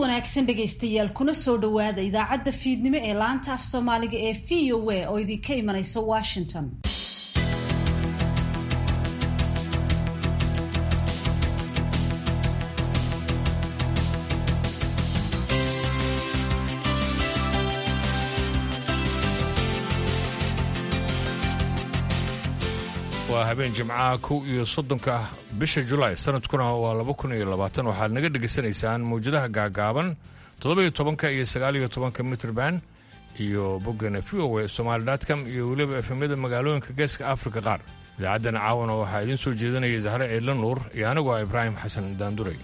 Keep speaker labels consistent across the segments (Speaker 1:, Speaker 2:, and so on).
Speaker 1: wanaagsan dhegaystayaal kuna soo dhowaada idaacadda fiidnimo ee laanta af soomaaliga ee v o a oo idinka imanaysa washington
Speaker 2: waa habeen jimcaha kow iyo soddonka bisha julaay sanadkuna waa laba kun iyo labaatan waxaad naga dhegaysanaysaan mawjadaha gaagaaban toddoba-iyo tobanka iyo sagaaliyo tobanka mitrband iyo boggana v o a somaali.com iyo weliba efemyada magaalooyinka geeska afrika qaar idaacaddan caawana waxaa idiin soo jeedinaya zahre ciidla nuur iyo anigu ah ibraahim xasan daanduray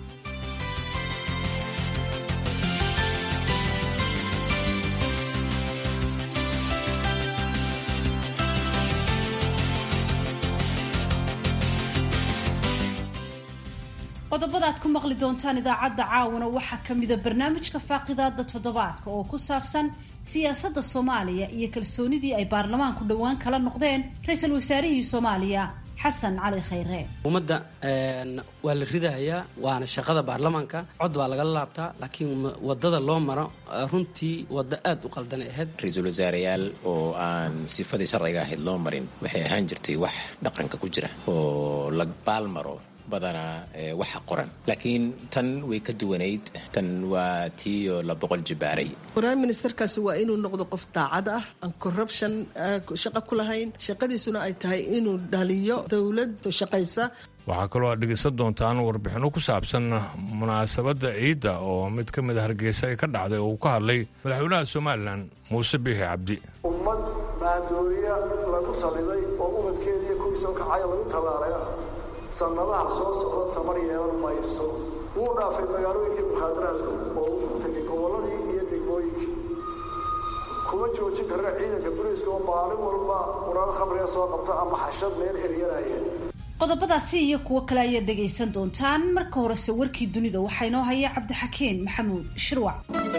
Speaker 1: qodobada aad ku maqli doontaan idaacadda caawana waxaa ka mida barnaamijka faaqidaada toddobaadka oo ku saabsan siyaasadda soomaaliya iyo kalsoonidii ay baarlamaanku dhowaan kala noqdeen ra-iisul wasaarihii soomaaliya xasan cali khayre
Speaker 3: ummadda waa la ridahayaa waana shaqada baarlamaanka cod baa lagala laabtaa laakiin wadada loo maro runtii waddo aad u qaldan ahayd
Speaker 4: ra-iisul wasaareyaal oo aan sifadii sharciga ahayd loo marin waxay ahaan jirtay wax dhaqanka ku jira oo la baalmaro badanaa waxa qoran laakiin tan way ka duwanayd tan waa tiioo la boqol jibaaray
Speaker 5: prime ministerkaasi waa inuu noqdo qof daacad ah aan corruption shaqo ku lahayn shaqadiisuna ay tahay inuu dhaliyo dowlad shaqaysa
Speaker 2: waxaa kaloo aad dhegaysan doontaan warbixinno ku saabsan munaasabadda ciidda oo mid ka mid a hargeysa ay ka dhacday oo uu ka hadlay madaxweynaha somalilan muuse biixi cabdi
Speaker 6: ummad maadooriya lagu saliday oo ubadkeediiyo kuwii soo kacaya lagu tallaalaya sannadaha soo socda tamar yeelan mayso wuu dhaafay magaalooyinkii mukhaadaraadku oo wuxuu tegay gobolladii iyo degmooyinkii kuma joojin karna ciidanka boliiska oo maalin walba quraado khamriga soo qabta ama xashad meel eryanaya
Speaker 1: qodobadaasi iyo kuwo kale ayaad dhegaysan doontaan marka horese warkii dunida waxaa inoo haya cabdixakeen maxamuud shirwac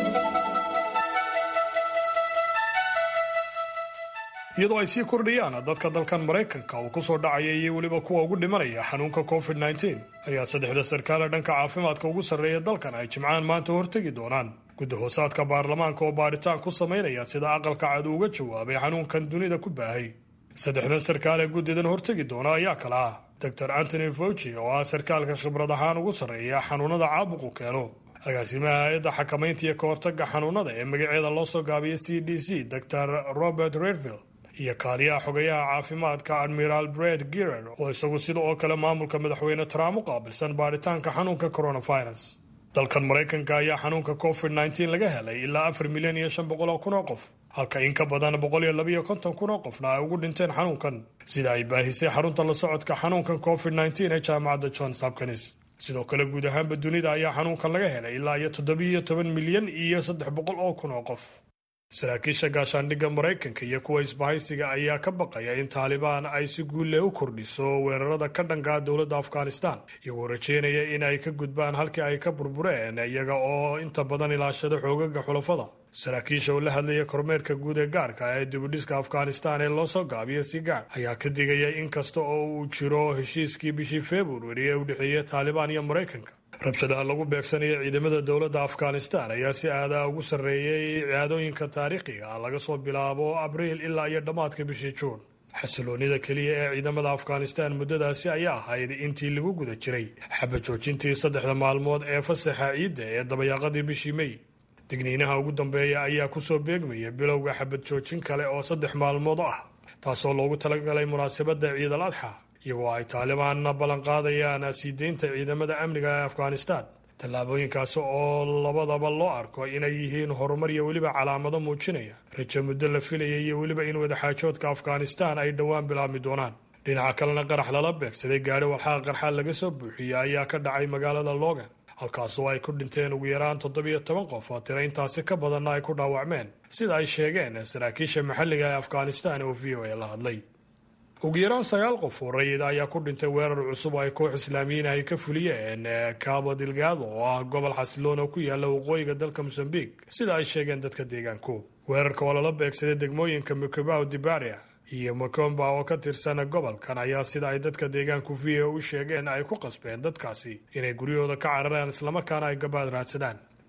Speaker 7: iyadoo ay sii kordhiyaan dadka dalkan maraykanka uu ku soo dhacaya iyo weliba kuwa ugu dhimanaya xanuunka covid nteen ayaa saddexda sarkaale dhanka caafimaadka ugu sarreeya dalkan ay jimcaan maanta hortegi doonaan gudahoosaadka baarlamaanka oo baadhitaan ku samaynaya sida aqalka cad uga jawaabay xanuunkan dunida ku baahay saddexdan sarkaal ee guddidan hortegi doona ayaa kala ah doctor antony fauci oo ah sarkaalka khibrad ahaan ugu sarreeya xanuunada caabuqu keeno agaasimaha hay-adda xakamaynta iyo ka hortagga xanuunada ee magaceeda loo soo gaabiyay c d c dor robert redville iyo kaaliyaha xogayaha caafimaadka admiraal bred girer oo isagu sida oo kale maamulka madaxweyne trump u qaabilsan baadhitaanka xanuunka coronavirus dalkan maraykanka ayaa xanuunka covid nteen laga helay ilaa afar milyan iyo shan boqol oo kun oo qof halka in ka badan boqol iyo labayo konton kun oo qofna ay ugu dhinteen xanuunkan sida ay baahisay xarunta la socodka xanuunkan covid nteen ee jaamacadda johns hopkins sidoo kale guud ahaanba dunida ayaa xanuunkan laga helay ilaa iyo toddobiiyo toban milyan iyo saddex boqol oo kun oo qof saraakiisha gaashaandhigga maraykanka iyo kuwa isbahaysiga ayaa ka baqaya in taalibaan ay si guulle u kordhiso weerarada ka dhankaa dowladda afghanistan iyagoo rajeynaya in ay ka gudbaan halkii ay ka burbureen iyaga oo inta badan ilaashada xoogaga xulafada saraakiisha oo la hadlaya kormeerka guud ee gaarka ee dibudhiska afghanistan ee loo soo gaabiya sigaar ayaa ka digaya in kasta oo uu jiro heshiiskii bishii februari ee u dhexeeya taalibaan iyo maraykanka rabshadaha lagu beegsanaya ciidamada dowladda afghanistan ayaa si aadaa ugu sarreeyay ciyaadooyinka taariikhiga ah laga soo bilaabo abriil ilaa iyo dhammaadka bishii juun xasiloonida keliya ee ciidamada afghanistan muddadaasi ayaa ahayd intii lagu guda jiray xaba joojintii saddexda maalmood ee fasaxa ciidda ee dabayaaqadii bishii mey digniinaha ugu dambeeya ayaa kusoo beegmaya bilowga xabad joojin kale oo saddex maalmood ah taasoo loogu talagalay munaasabadda ciid al adxa iyagoo ay taalibaanna ballanqaadayaan sii deynta ciidamada amniga ee afghanistan tallaabooyinkaasi oo labadaba loo arko inay yihiin horumar iyo weliba calaamado muujinaya rajo muddo la filaya iyo weliba in wadaxaajoodka afghanistan ay dhowaan bilaabmi doonaan dhinaca kalena qarax lala beegsaday gaadhi walxaqa qarxaa laga soo buuxiyey ayaa ka dhacay magaalada logan halkaasoo ay ku dhinteen ugu yaraan toddobiyo toban qof oo tira intaasi ka badanna ay ku dhaawacmeen sida ay sheegeen saraakiisha maxalliga ee afghanistan oo v o a la hadlay ugu yaraan sagaal qof oo rayid ayaa ku dhintay weerar cusub oo ay koox islaamiyiin ay ka fuliyeen cabo delgado oo ah gobol xasiloon oo ku yaala waqooyiga dalka mosambiq sida ay sheegeen dadka deegaanku weerarka oo lala beegsaday degmooyinka mukobao dibaria iyo makomba oo ka tirsan gobolkan ayaa sida ay dadka deegaanku v o u sheegeen ay ku qasbeen dadkaasi inay guryahooda ka cararaan islamarkaana ay gabaad raadsadaan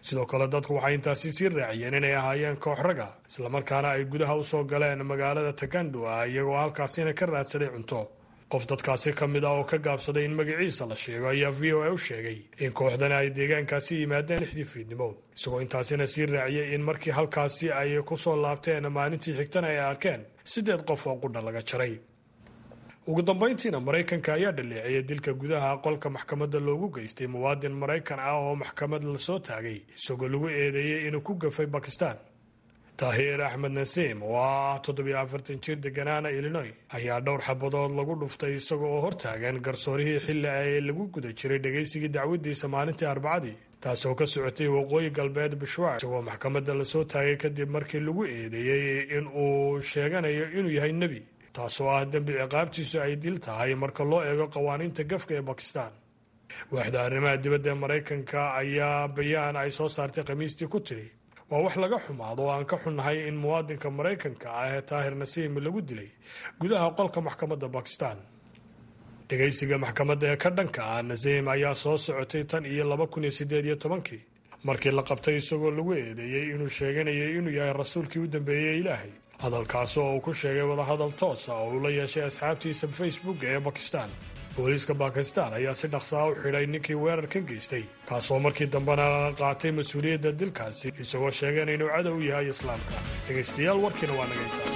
Speaker 7: sidoo kale dadku waxay intaasi sii raaciyeen inay ahaayeen koox raga islamarkaana ay gudaha u soo galeen magaalada takandua iyagoo halkaasina ka raadsaday cunto qof dadkaasi ka mid ah oo ka gaabsaday in magaciisa la sheego ayaa v o a u sheegay in kooxdana ay deegaankaasi yimaadeen lixdii fiidnimo isagoo intaasina sii raaciyey in markii halkaasi ay ku soo laabteen maalintii xigtana ay arkeen siddeed qof oo qudha laga jaray ugu dambayntiina maraykanka ayaa dhaleeceeyay dilka gudaha qolka maxkamadda loogu geystay muwaadin maraykan ah oo maxkamad lasoo taagay isagoo lagu eedeeyey inuu ku gafay bakistan tahiir axmed nasiim oo ah toddobiyo afartan jir deganaana illinoy ayaa dhowr xabadood lagu dhuftay isaga oo hortaagan garsoorihii xilli ay lagu guda jiray dhegaysigii dacwadiisa maalintii arbacadii taasoo ka socotay waqooyi galbeed bishwaar isagoo maxkamadda lasoo taagay kadib markii lagu eedeeyey in uu sheeganayo inuu yahay nebi taasoo ah dembi ciqaabtiisu ay dil tahay marka loo eego qawaaniinta gafka ee bakistan waaxda arrimaha dibadda ee maraykanka ayaa bayaan ay soo saartay khamiistii ku tidhi waa wax laga xumaado oo aan ka xunnahay in muwaadinka maraykanka ah ee taahir nasiim lagu dilay gudaha qolka maxkamadda bakistan dhegaysiga maxkamadda ee ka dhanka ah nasiim ayaa soo socotay tan iyo laba kun iyo siddeed iyo tobankii markii la qabtay isagoo lagu eedeeyey inuu sheeganayay inuu yahay rasuulkii u dambeeyey ilaahay hadalkaasi oo uu ku sheegay wadahadal toosa oo uu la yeeshay asxaabtiisa facebook ee bakistan booliiska bakistan ayaa si dhaqsaa u xidhay ninkii weerarkan geystay kaasoo markii dambena qaatay mas-uuliyadda dilkaasi isagoo sheegana inuu cadow u yahay islaamka dhegaystayaal warkiina waa naga intaas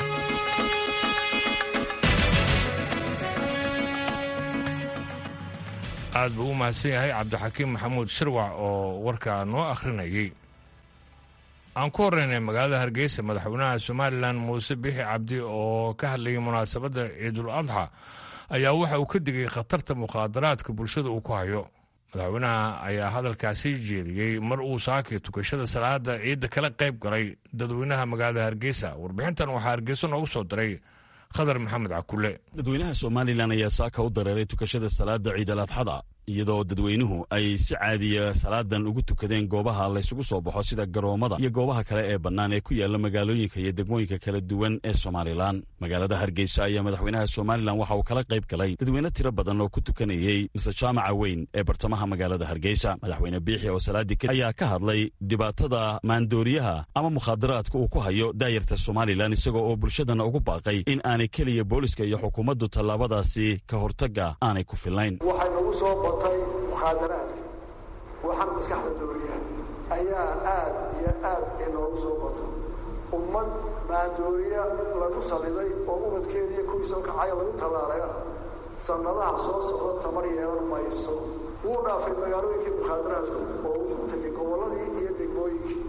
Speaker 2: aad buu u mahadsan yahay cabdixakiim maxamuud shirwac oo warkaa noo akhrinayay aan ku horreynay magaalada hargeysa madaxweynaha somalilan muuse bixi cabdi oo ka hadlayay munaasabadda ciidul adxa ayaa waxa uu ka digay khatarta mukhaadaraadka bulshada uu ku hayo madaxweynaha ayaa hadalkaasi jeediyey mar uu saakay tukashada salaada ciidda kala qayb galay dadweynaha magaalada hargeysa warbixintan waxaa hargeysa noogu soo diray khadar maxamed cakule
Speaker 8: dadweynaha somalilan ayaa saaka u dareeray tukashada salaada ciid al adxada iyadoo dadweynuhu ay si caadiya salaadan ugu tukadeen goobaha laysugu soo baxo sida garoommada iyo goobaha kale ee bannaan ee ku yaala magaalooyinka iyo degmooyinka kala duwan ee somalilan magaalada hargeysa ayaa madaxweynaha somalilan waxa uu kala qayb galay dadweyne tiro badan oo ku tukanayey mise jaamaca weyn ee bartamaha magaalada hargeysa madaxweyne biixi oo salaadii kadib ayaa ka hadlay dhibaatada maandooriyaha ama mukhaadaraadka uu ku hayo daayarta somalilan isagoo oo bulshadana ugu baaqay in aanay keliya booliska iyo xukuumaddu tallaabadaasi ka hortagga aanay ku filnayn
Speaker 6: mukhaadaraadka waxaan maskaxda dooriyaa ayaa aad iyo aad inoogu soo batay ummad maandooriya lagu saliday oo ubadkeediiyo kuwii soo kacaya lagu tallaalayna sannadaha soo socda tamar yeelan mayso wuu dhaafay magaalooyinkii mukhaadaraadku oo wuxuu tegay gobolladii iyo degmooyinkii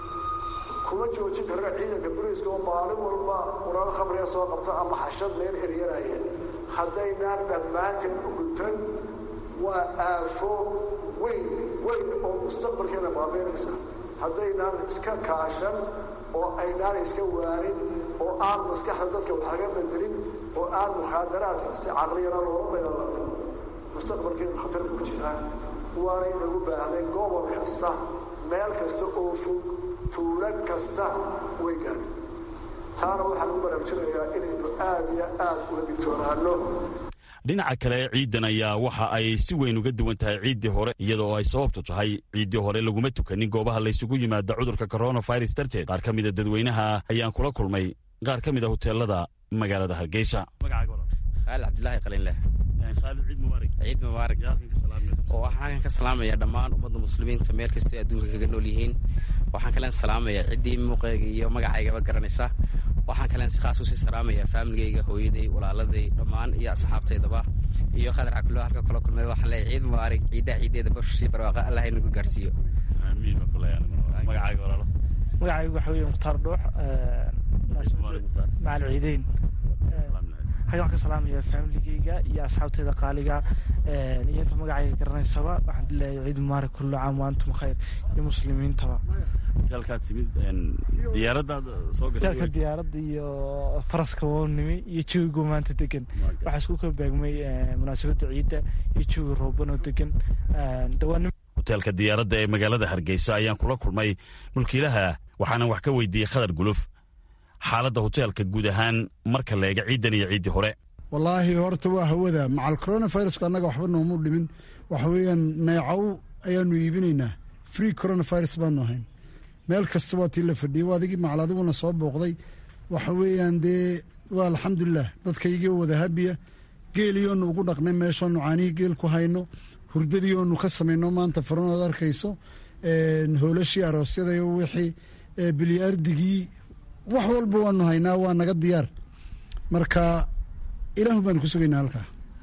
Speaker 6: kuma joojin karna ciidanka boliiska oo maalin walba urado khamriga soo qabta ama xashad meel eryanaya haddaynaan dhammaanteen u guntan waa aafo weyn weyn oo mustaqbalkeena baabeynaysa haddaynaan iska kaashan oo aynaan iska waanin oo aan maskaxda dadka wax laga bedelin oo aan mukhaadaraadka si caqliyana loola dagaalamin mustaqbalkeenu khatar ku jiraan waana inagu baahday gobol kasta meel kasta oo fog tuulo kasta way gaadhi taana waxaa lagu baraarujinayaa inaynu aad iyo aad uga digtoonaano
Speaker 8: dhinaca kale ciiddan ayaa waxa ay si weyn uga duwan tahay ciiddii hore iyadoo ay sababtu tahay ciiddii hore laguma tukanin goobaha laysugu yimaada cudurka coronavirus darteed qaar ka mida dadweynaha ayaan kula kulmay qaar ka mid a hoteelada magaalada hargeysa
Speaker 9: khaalid cabdilaahi qalinleh ciid mubaarak oo waxaan ka salaamaya dhammaan ummadda muslimiinta meel kastoo adduunka kaga nool yihiin waxaan kalen salaamaya ciddii muuqeyga iyo magacaygaba garanaysa waxaan kalen si khaas usii salaamaya faamiligayga hooyaday walaaladay dhammaan iyo asxaabtaydaba iyo khadar cakulo halka kula kulmay waxaan leeyahay ciid mubaarak ciiddaha ciiddeeda bashii barwaaqa allah inagu gaarsiiyo
Speaker 10: magacaygu waxa weeye mukhtaar dhuux macal ciideyn xagga waxaan ka salaamaya faamiligeyga iyo asxaabteyda qaaliga iyo inta magacayga garanaysaba waxaan leeyahay ciid mubaarak kullu caam wa antum khayr iyo muslimiintaba
Speaker 8: hoteelkaa timid diyaaradaada soo
Speaker 10: hoteelka diyaaradda iyo faraska woonimi iyo jawigu maanta degan waxaa isku kala beegmay munaasabadda ciidda iyo jawi rooban oo degan dawaanim
Speaker 8: hoteelka diyaaradda ee magaalada hargeysa ayaan kula kulmay mulkiilaha waxaanan wax ka weydiiyey khadar guluf xaaladda hoteelka guud ahaan marka la eega ciiddan iyo ciiddii hore
Speaker 11: wallaahi horta waa hawada macal coronavirusku annaga waxba noomu dhimin waxa weeyaan neecow ayaanu iibinaynaa free coronavirus baanu ahayn meel kasta waa tii la fadhiyay adigii macal adiguna soo booqday waxa weeyaan dee waa alxamdulilah dadkaygii oo wada habiya geeliyoonu ugu dhaqnay meeshoonu caanihii geel ku hayno hurdadii oonu ka samayno maanta faranood arkayso hoolashii aroosyada iyo wixii bilyaardigii wax walba waanu haynaa waa naga diyaar marka ilaahu baanu ku sugaynaa halkaa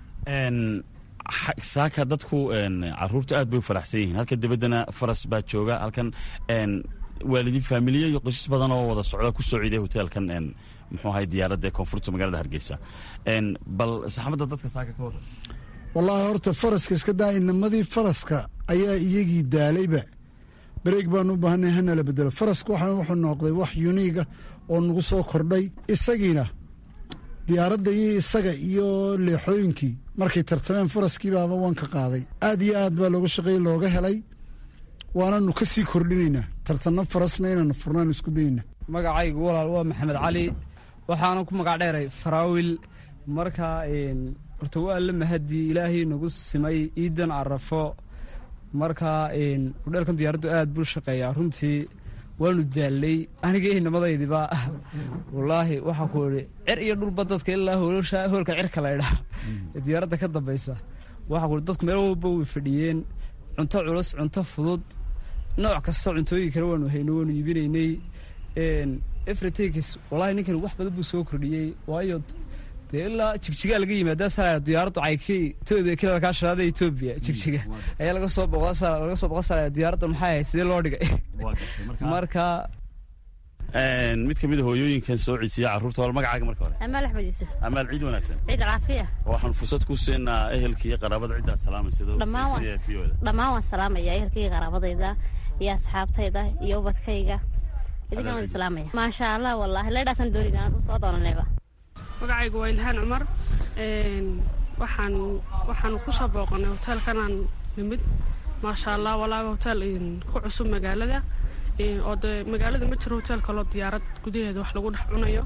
Speaker 8: saaka dadku caruurta aad bay u faraxsan yihiin halka debaddana faras baa jooga halkan waalidin faamiliya iyo qoysas badan oo wada socda ku soo ciiday hoteelkan muxuu ahay diyaaradda ee koonfurta magaalada hargeysa bal saxmadda dadka saaka ka waran
Speaker 11: wallaahi horta faraska iska daa inamadii faraska ayaa iyagii daalayba bareeg baanu u baahanay hanala bedelo faraska waxa wuxuu noqday wax yuniiga oo nagu soo kordhay isagiina diyaaradda iyo isaga iyo leexooyinkii markay tartameen faraskii baaba waan ka qaaday aad iyo aad baa looga shaqeeyey looga helay waananu ka sii kordhinaynaa tartanno farasna inaanu furnaanu isku dayna
Speaker 12: magacaygu walaal waa maxamed cali waxaana ku magac dheeray faraawil marka horta waa la mahadii ilaahay nagu simay iidan carafo marka hudheelkan diyaaraddu aad buu shaqeeyaa runtii waanu daallay aniga inamadaydiba wallaahi waxaa ku idhi cer iyo dhulba dadka ilaa hoolka cirka laydhaa ee diyaaradda ka dambaysa waxaa ku dadku meel walba way fadhiyeen cunto culus cunto fudud nooc kasta cuntooyin kale waanu hayno waanu iibinaynay efritakis wallahi ninkan wax badan buu soo kordhiyey waayo dee ilaa jigjigaa laga yimaada sa diyaaraddu cayki etoobiya kilalkaa shanaada etoobiya jigjiga ayaa laga soo boqda laga soo boqon sara diyaaradda maxay ahayd sidee loo dhigay marka
Speaker 8: mid ka mid a hooyooyinkan soo ciidsiya carruurta wal magacaaga marka hore
Speaker 13: amaal axmed yuusuf
Speaker 8: amaal ciid wanaagsan
Speaker 13: ciid alcaafiya
Speaker 8: waxaan fursad ku siinaa ehelka iyo qaraabada ciddaad salaamaysa
Speaker 13: dhammaan waan salaamaya ehelkaiyo qaraabadayda iyo asxaabtayda iyo ubadkayga idinkan waan salaamaya maasha allah wallahi leydhaasaan doonayna aan soo doonanayba
Speaker 14: magacaygu waa ilhaan cumar waxaan waxaan ku soo booqanay hoteelkanaan nimid maasha allah walaaga hoteel ku cusub magaalada oo dee magaalada ma jiro hoteel kaloo diyaarad gudaheeda wax lagu dhex cunayo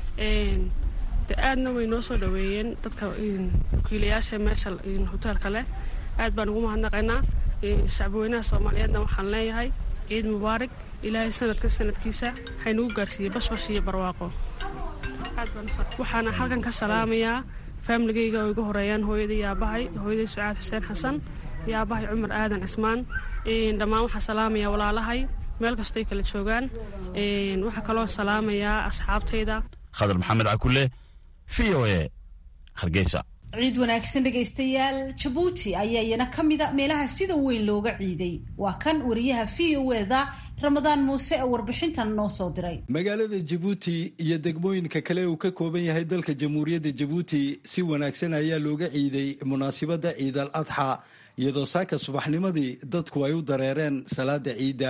Speaker 14: de aadna way noo soo dhaweeyeen dadka wakiilayaasha meesha hoteelka leh aad baan ugu mahadnaqaynaa shacbweynaha soomaaliyeedna waxaan leeyahay ciid mubaarak ilaahay sanadka sanadkiisa haynagu gaarsiiyey bashbash iyo barwaaqo waxaana halkan ka salaamayaa faamiligayga oo igu horeeyaan hooyaday iyo aabahay hooyaday sucaad xuseen xasan iyo aabahay cumar aadan cismaan dhammaan waxaa salaamaya walaalahay meel kastoy kala joogaan waxaa kaloo salaamayaa asxaabtayda
Speaker 8: khadar maxamed cakule v o e hargeysa
Speaker 1: ciid wanaagsan dhegaystayaal jabuuti ayaa iyana ka mida meelaha sida weyn looga ciiday waa kan wariyaha v o eda ramadaan muuse ee warbixintan noo soo diray
Speaker 15: magaalada jabuuti iyo degmooyinka kale uu ka kooban yahay dalka jamhuuriyadda jabuuti si wanaagsan ayaa looga ciiday munaasibadda ciid al adxa iyadoo saaka subaxnimadii dadku ay u dareereen salaada ciidda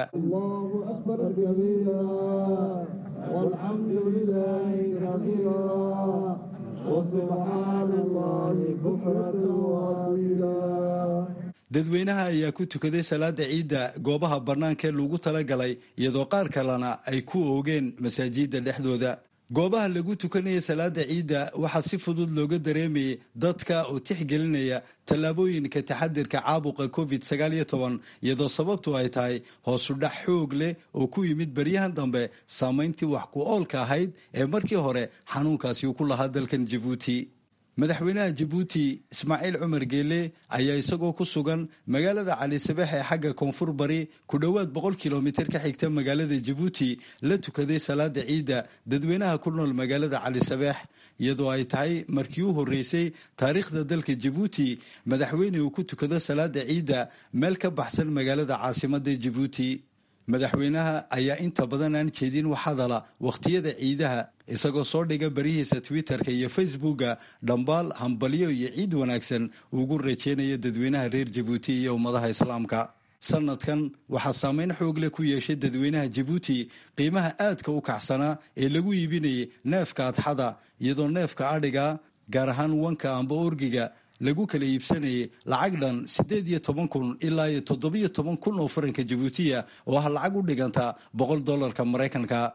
Speaker 15: dadweynaha ayaa ku tukaday salaada ciidda goobaha bannaanka ee lagu talagalay iyadoo qaar kalena ay ku oogeen masaajidda dhexdooda goobaha lagu tukanaya salaada ciidda waxaa si fudud looga dareemayay dadka oo tixgelinaya tallaabooyinka taxadirka caabuqa covid iyadoo sababtu ay tahay hoosudhax xoog leh oo ku yimid baryahan dambe saamayntii wax ku oolka ahayd ee markii hore xanuunkaasi uu ku lahaa dalkan jabuuti madaxweynaha jabuuti ismaaciil cumar geele ayaa isagoo ku sugan magaalada calisabex ee xagga koonfur bari ku dhowaad boqol kilomitir ka xigta magaalada jabuuti la tukaday salaada ciidda dadweynaha ku nool magaalada calisabex iyadoo ay tahay markii u horreysay taariikhda dalka jabuuti madaxweyne uu ku tukado salaada ciidda meel ka baxsan magaalada caasimada jabuuti madaxweynaha ayaa inta badan aan jeedin wax hadala wakhtiyada ciidaha isagoo soo dhiga barihiisa twitterka iyo facebooka dhambaal hambalyo iyo ciid wanaagsan ugu rajeynaya dadweynaha reer jabuuti iyo ummadaha islaamka sanadkan waxaa saameyn xoog leh ku yeeshay dadweynaha jabuuti qiimaha aadka u kacsanaa ee lagu iibinayay neefka adxada iyadoo neefka adhiga gaar ahaan wanka amba orgiga lagu kala iibsanayay lacag dhan siddeed iyo toban kun ilaa iyo toddobiyo toban kun oo faranka jabuutiya oo ah lacag u dhiganta boqol dollarka maraykanka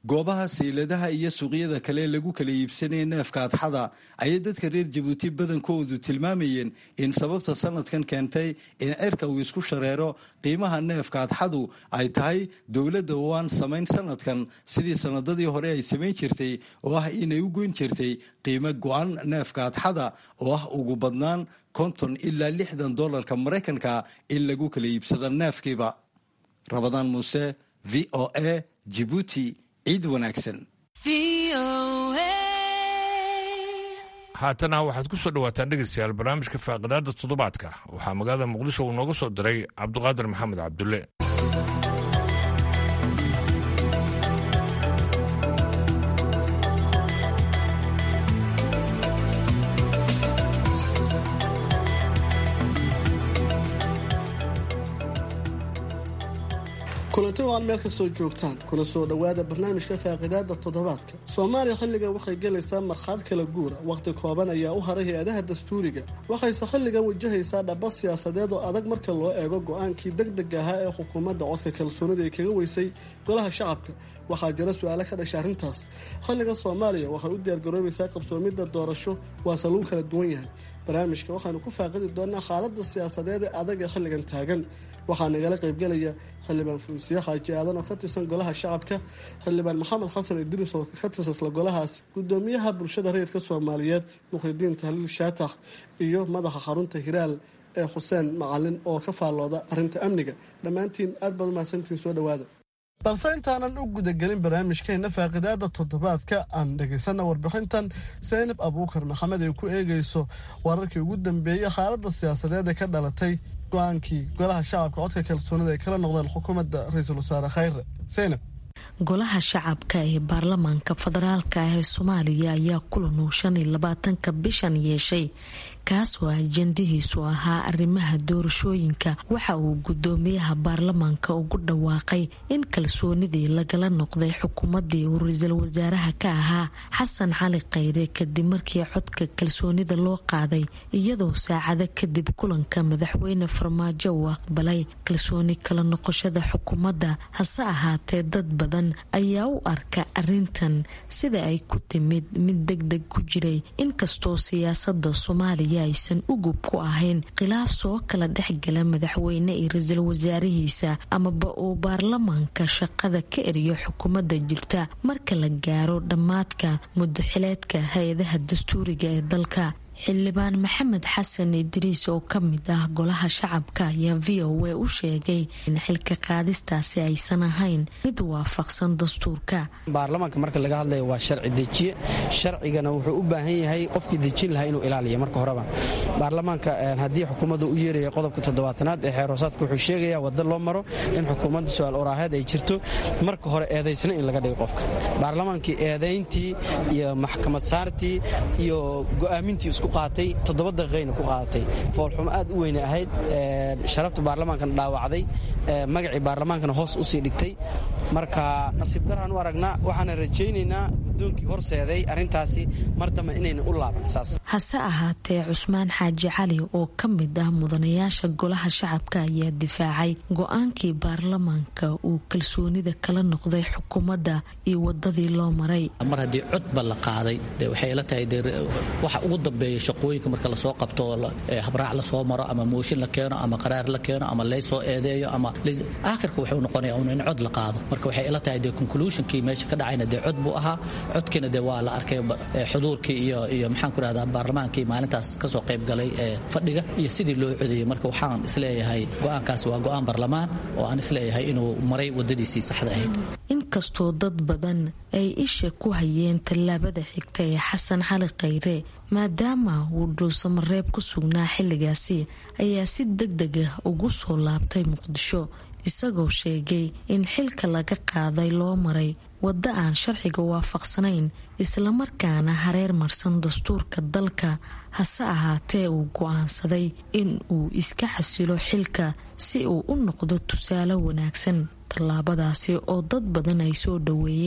Speaker 15: goobaha sayladaha iyo suuqyada kale lagu kala iibsanaya neefka adxada ayay dadka reer jabuuti badankoodu tilmaamayeen in sababta sanadkan keentay in cirka uu isku shareero qiimaha neefka adxadu ay tahay dowladda oo aan samayn sanadkan sidii sanadadii hore ay samayn jirtay oo ah inay u goyn jirtay qiimo go-an neefka adxada oo ah ugu badnaan konton ilaa lixdan dollarka maraykanka in lagu kala iibsado neefkiiba rabadaan muuse v o a jibuuti ciid wanaagsan
Speaker 2: haatana waxaad ku soo dhawaataan dhegaystayaal barnaamijka faaqidaada toddobaadka waxaa magaalada muqdisho uu nooga soo diray cabduqaadir maxamed cabdulle
Speaker 16: kulanti oo aad meel ka soo joogtaan kuna soo dhowaada barnaamijka faaqidaada toddobaadka soomaaliya xilligan waxay gelaysaa markhaad kala guura wakhti kooban ayaa u haray hay-adaha dastuuriga waxayse xilligan wajahaysaa dhaba siyaasadeed oo adag marka loo eego go-aankii deg deg ahaa ee xukuumadda codka kalsoonida ay kaga weysay golaha shacabka waxaa jira su-aalo ka dhasha arrintaas xilligan soomaaliya waxay u diyaargaroobaysaa qabsoomidda doorasho waase lagu kala duwan yahay barnaamijka waxaanu ku faaqidi doonaa xaaladda siyaasadeed ee adag ee xilligan taagan waxaa nagala qaybgelaya xildhibaan fuusiye xaaji aadan oo ka tirsan golaha shacabka xildhibaan maxamed xasan idriis oo ka tirsan isla golahaas gudoomiyaha bulshada rayidka soomaaliyeed mukhridiin tahliil shaatax iyo madaxa xarunta hiraal ee xuseen macalin oo ka faallooda arrinta amniga dhammaantiin aad baad umahadsantiin soo dhowaada balse intaanan u gudagelin barnaamijkeena faaqidaada toddobaadka aan dhegaysana warbixintan saynab abuukar maxamed ay ku eegayso wararkii ugu dambeeyey xaaladda siyaasadeed ee ka dhalatay go-aankii golaha shacabka codka kalsoonida ay kala noqdeen xukuumadda ra-iisul wasaare khayre saynab
Speaker 17: golaha shacabka ee baarlamaanka federaalka ah ee soomaaliya ayaa kulan uu shan iyo labaatanka bishan yeeshay kaasoo ajandihiisu ahaa arrimaha doorashooyinka waxa uu gudoomiyaha baarlamaanka ugu dhawaaqay in kalsoonidii lagala noqday xukuumadii uu ra-iisul wasaaraha ka ahaa xasan cali khayre kadib markii codka kalsoonida loo qaaday iyadoo saacado kadib kulanka madaxweyne farmaajo uu aqbalay kalsooni kala noqoshada xukuumadda hase ahaatee dad badan ayaa u arka arintan sida ay ku timid mid deg deg ku jiray inkastoo siyaasada soomaaliya aysan ugub ku ahayn khilaaf soo kala dhexgala madaxweyne iyo ra-iisul wasaarihiisa amaba uu baarlamaanka shaqada ka eriyo xukuumadda jirta marka la gaaro dhammaadka mudaxileedka hay-adaha dastuuriga ee dalka xildhibaan maxamed xasan idriis oo ka mid ah golaha shacabka ayaa v o a u sheegay in xilka qaadistaasi aysan ahayn mid waafaqsan dastuurka
Speaker 3: baarlamaanka marka laga hadlaya waa sharci dejiye sharcigana wuxuu u baahan yahay qofkii dejin lahaa inuu ilaaliya marka horeba baarlamaanka haddii xukuumadda u yeeraya qodobka toddobaatanaad ee xeeroosaadka wuxuu sheegaya wadda loo maro in xukuumadda su-aal oraaheed ay jirto marka hore eedaysna in laga dhigo qofka baarlamaankii eedayntii iyo maxkamad saartii iyo go'aamintii qaatay toddoba daqiiqayna ku qaadatay foolxumo aad u weyne ahayd sharafta baarlamaankana dhaawacday magacii baarlamaankana hoos usii dhigtay marka nasiib daraan u aragnaa waxaana rajaynaynaa guddoonkii horseeday arrintaasi mar dambe inayna u laaban saas
Speaker 17: hase ahaatee cusmaan xaaji cali oo ka mid ah mudanayaasha golaha shacabka ayaa difaacay go-aankii baarlamaanka uu kalsoonida kala noqday xukuumadda iyo wadadii loo maray
Speaker 18: mar haddii codba la qaaday de waxay ila tahay de waxa ugu dambeeya shaqooyinka marka lasoo qabto habraac lasoo maro ama mooshin la keeno ama qaraar la keeno ama laysoo eedeeyo ama aakhirka wuxuu noqonaya un in cod la qaado marka waxay ila tahay de conclusionkii meesha ka dhacayna dee cod buu ahaa codkiina de waa la arkay xuduurkii iyo iyo maxaan ku rahdaa baarlamaankii maalintaas kasoo qayb galay ee fadhiga iyo sidii loo codeeyey marka waxaan isleeyahay go-aankaasi waa go-aan barlamaan oo aan isleeyahay inuu maray wadadiisii saxda ahayd
Speaker 17: inkastoo dad badan ay isha ku hayeen tallaabada xigta ee xasan cali khayre maadaama uu dhuusamareeb ku sugnaa xilligaasi ayaa si deg deg ah ugu soo laabtay muqdisho isagoo sheegay in xilka laga qaaday loo maray waddo aan sharciga waafaqsanayn islamarkaana hareer marsan dastuurka dalka hase ahaatee uu go-aansaday in uu iska xasilo xilka si uu u noqdo tusaale wanaagsan tallaabadaasi oo dad badan ay soo dhoweeyeen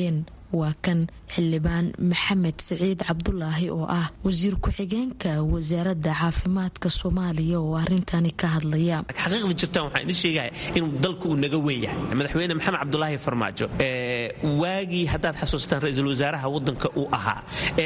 Speaker 17: waa kan xildhibaan maxamed siciid cabdulaahi oo ah wasiir ku-xigeenka wasaaradda caafimaadka soomaaliya oo arrintani ka hadlaya
Speaker 19: xaqiiqda jirtaan waxaan idin sheegaya inuu dalku uu naga weyn yahay madaxweyne maxamed cabdulaahi farmaajo waagii haddaad xasuustaan ra-iisul wasaaraha wadanka uu ahaa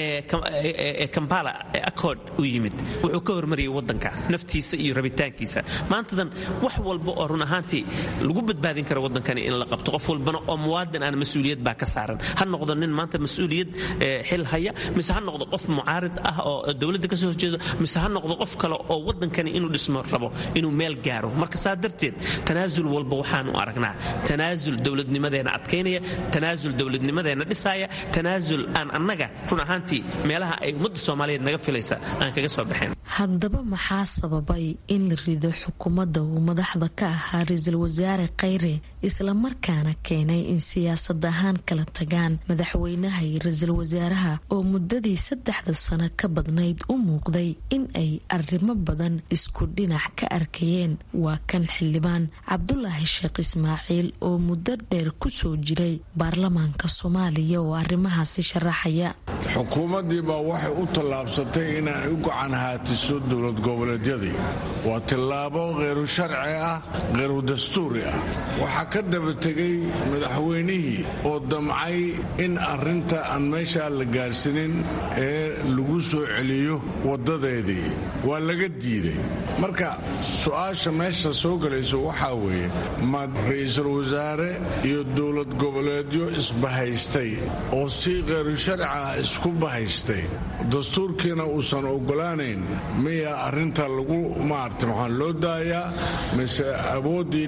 Speaker 19: ee kampala accord u yimid wuxuu ka hormariyay wadanka naftiisa iyo rabitaankiisa maantadan wax walba oo run ahaantii lagu badbaadin kara wadankani in la qabto qof walbana oo muwaadin aan mas-uuliyad baa ka saaran ha noqdo nin maanta mas-uuliyad xil haya mise ha noqdo qof mucaarid ah oo dowladda kasoo horjeedo mise ha noqdo qof kale oo wadankani inuu dhismo rabo inuu meel gaaro marka saa darteed tanaasul walba waxaanu aragnaa tanaasul dowladnimadeena adkaynaya tanaasul dowladnimadeena dhisaaya tanaasul aan annaga run ahaantii meelaha ay ummadda soomaaliyeed naga filaysa aan kaga soo baxayn
Speaker 17: haddaba maxaa sababay in la rido xukuumadda uu madaxda ka ahaa ra-iisul wasaare khayre islamarkaana keenay in siyaasad ahaan kala tagaan madaxweynaha iyo ra-iisul wasaaraha oo muddadii saddexda sano ka badnayd u muuqday in ay arrimo badan isku dhinac ka arkayeen waa kan xildhibaan cabdulaahi sheekh ismaaciil oo muddo dheer ku soo jiray baarlamaanka soomaaliya oo arrimahaasi sharaxaya
Speaker 20: xukuumaddii baa waxay u tallaabsatay inay u gacan haatiso dowlad goboleedyadii waa tillaabo kheyru sharci ah kheyru dastuuri ah waxaa ka daba tegay madaxweynihii oo damcay in arrinta aan meeshaa la gaarsanin ee lagu soo celiyo waddadeedii waa laga diiday marka su-aasha meesha soo gelayso waxaa weeye ma ra-iisul wasaare iyo dowlad goboleedyo isbahaystay oo si kheyru sharci ah isku bahaystay dastuurkiina uusan ogolaanayn miya arrinta lagu maarta maxaan loo daayaa mise awooddii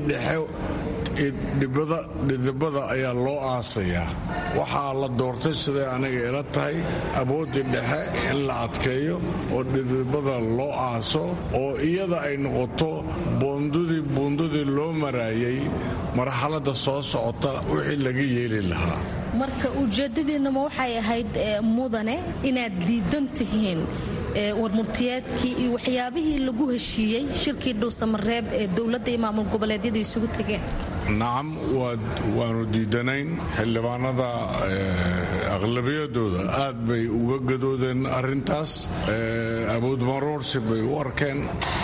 Speaker 20: dhexe dhidibada ayaa loo aasayaa waxaa la doortay siday aniga ila tahay awooddii dhexe in la adkeeyo oo dhidibada loo aaso oo iyada ay noqoto boondudii buundadii loo maraayay marxaladda soo socota wixii laga yeeli lahaa
Speaker 21: marka ujeedadiinnama waxay ahayd mudane inaad diidan tihiin warmurtiyeedkii iyo waxyaabihii lagu heshiiyey shirkii dhuusamareeb ee dowladda iyo maamul goboleedyada isugu tegeen
Speaker 20: nacam waanu diidanayn xildhibaanada aqlabiyadooda aad bay uga gadoodeen arintaas awoodmaroorsi bay u arkeen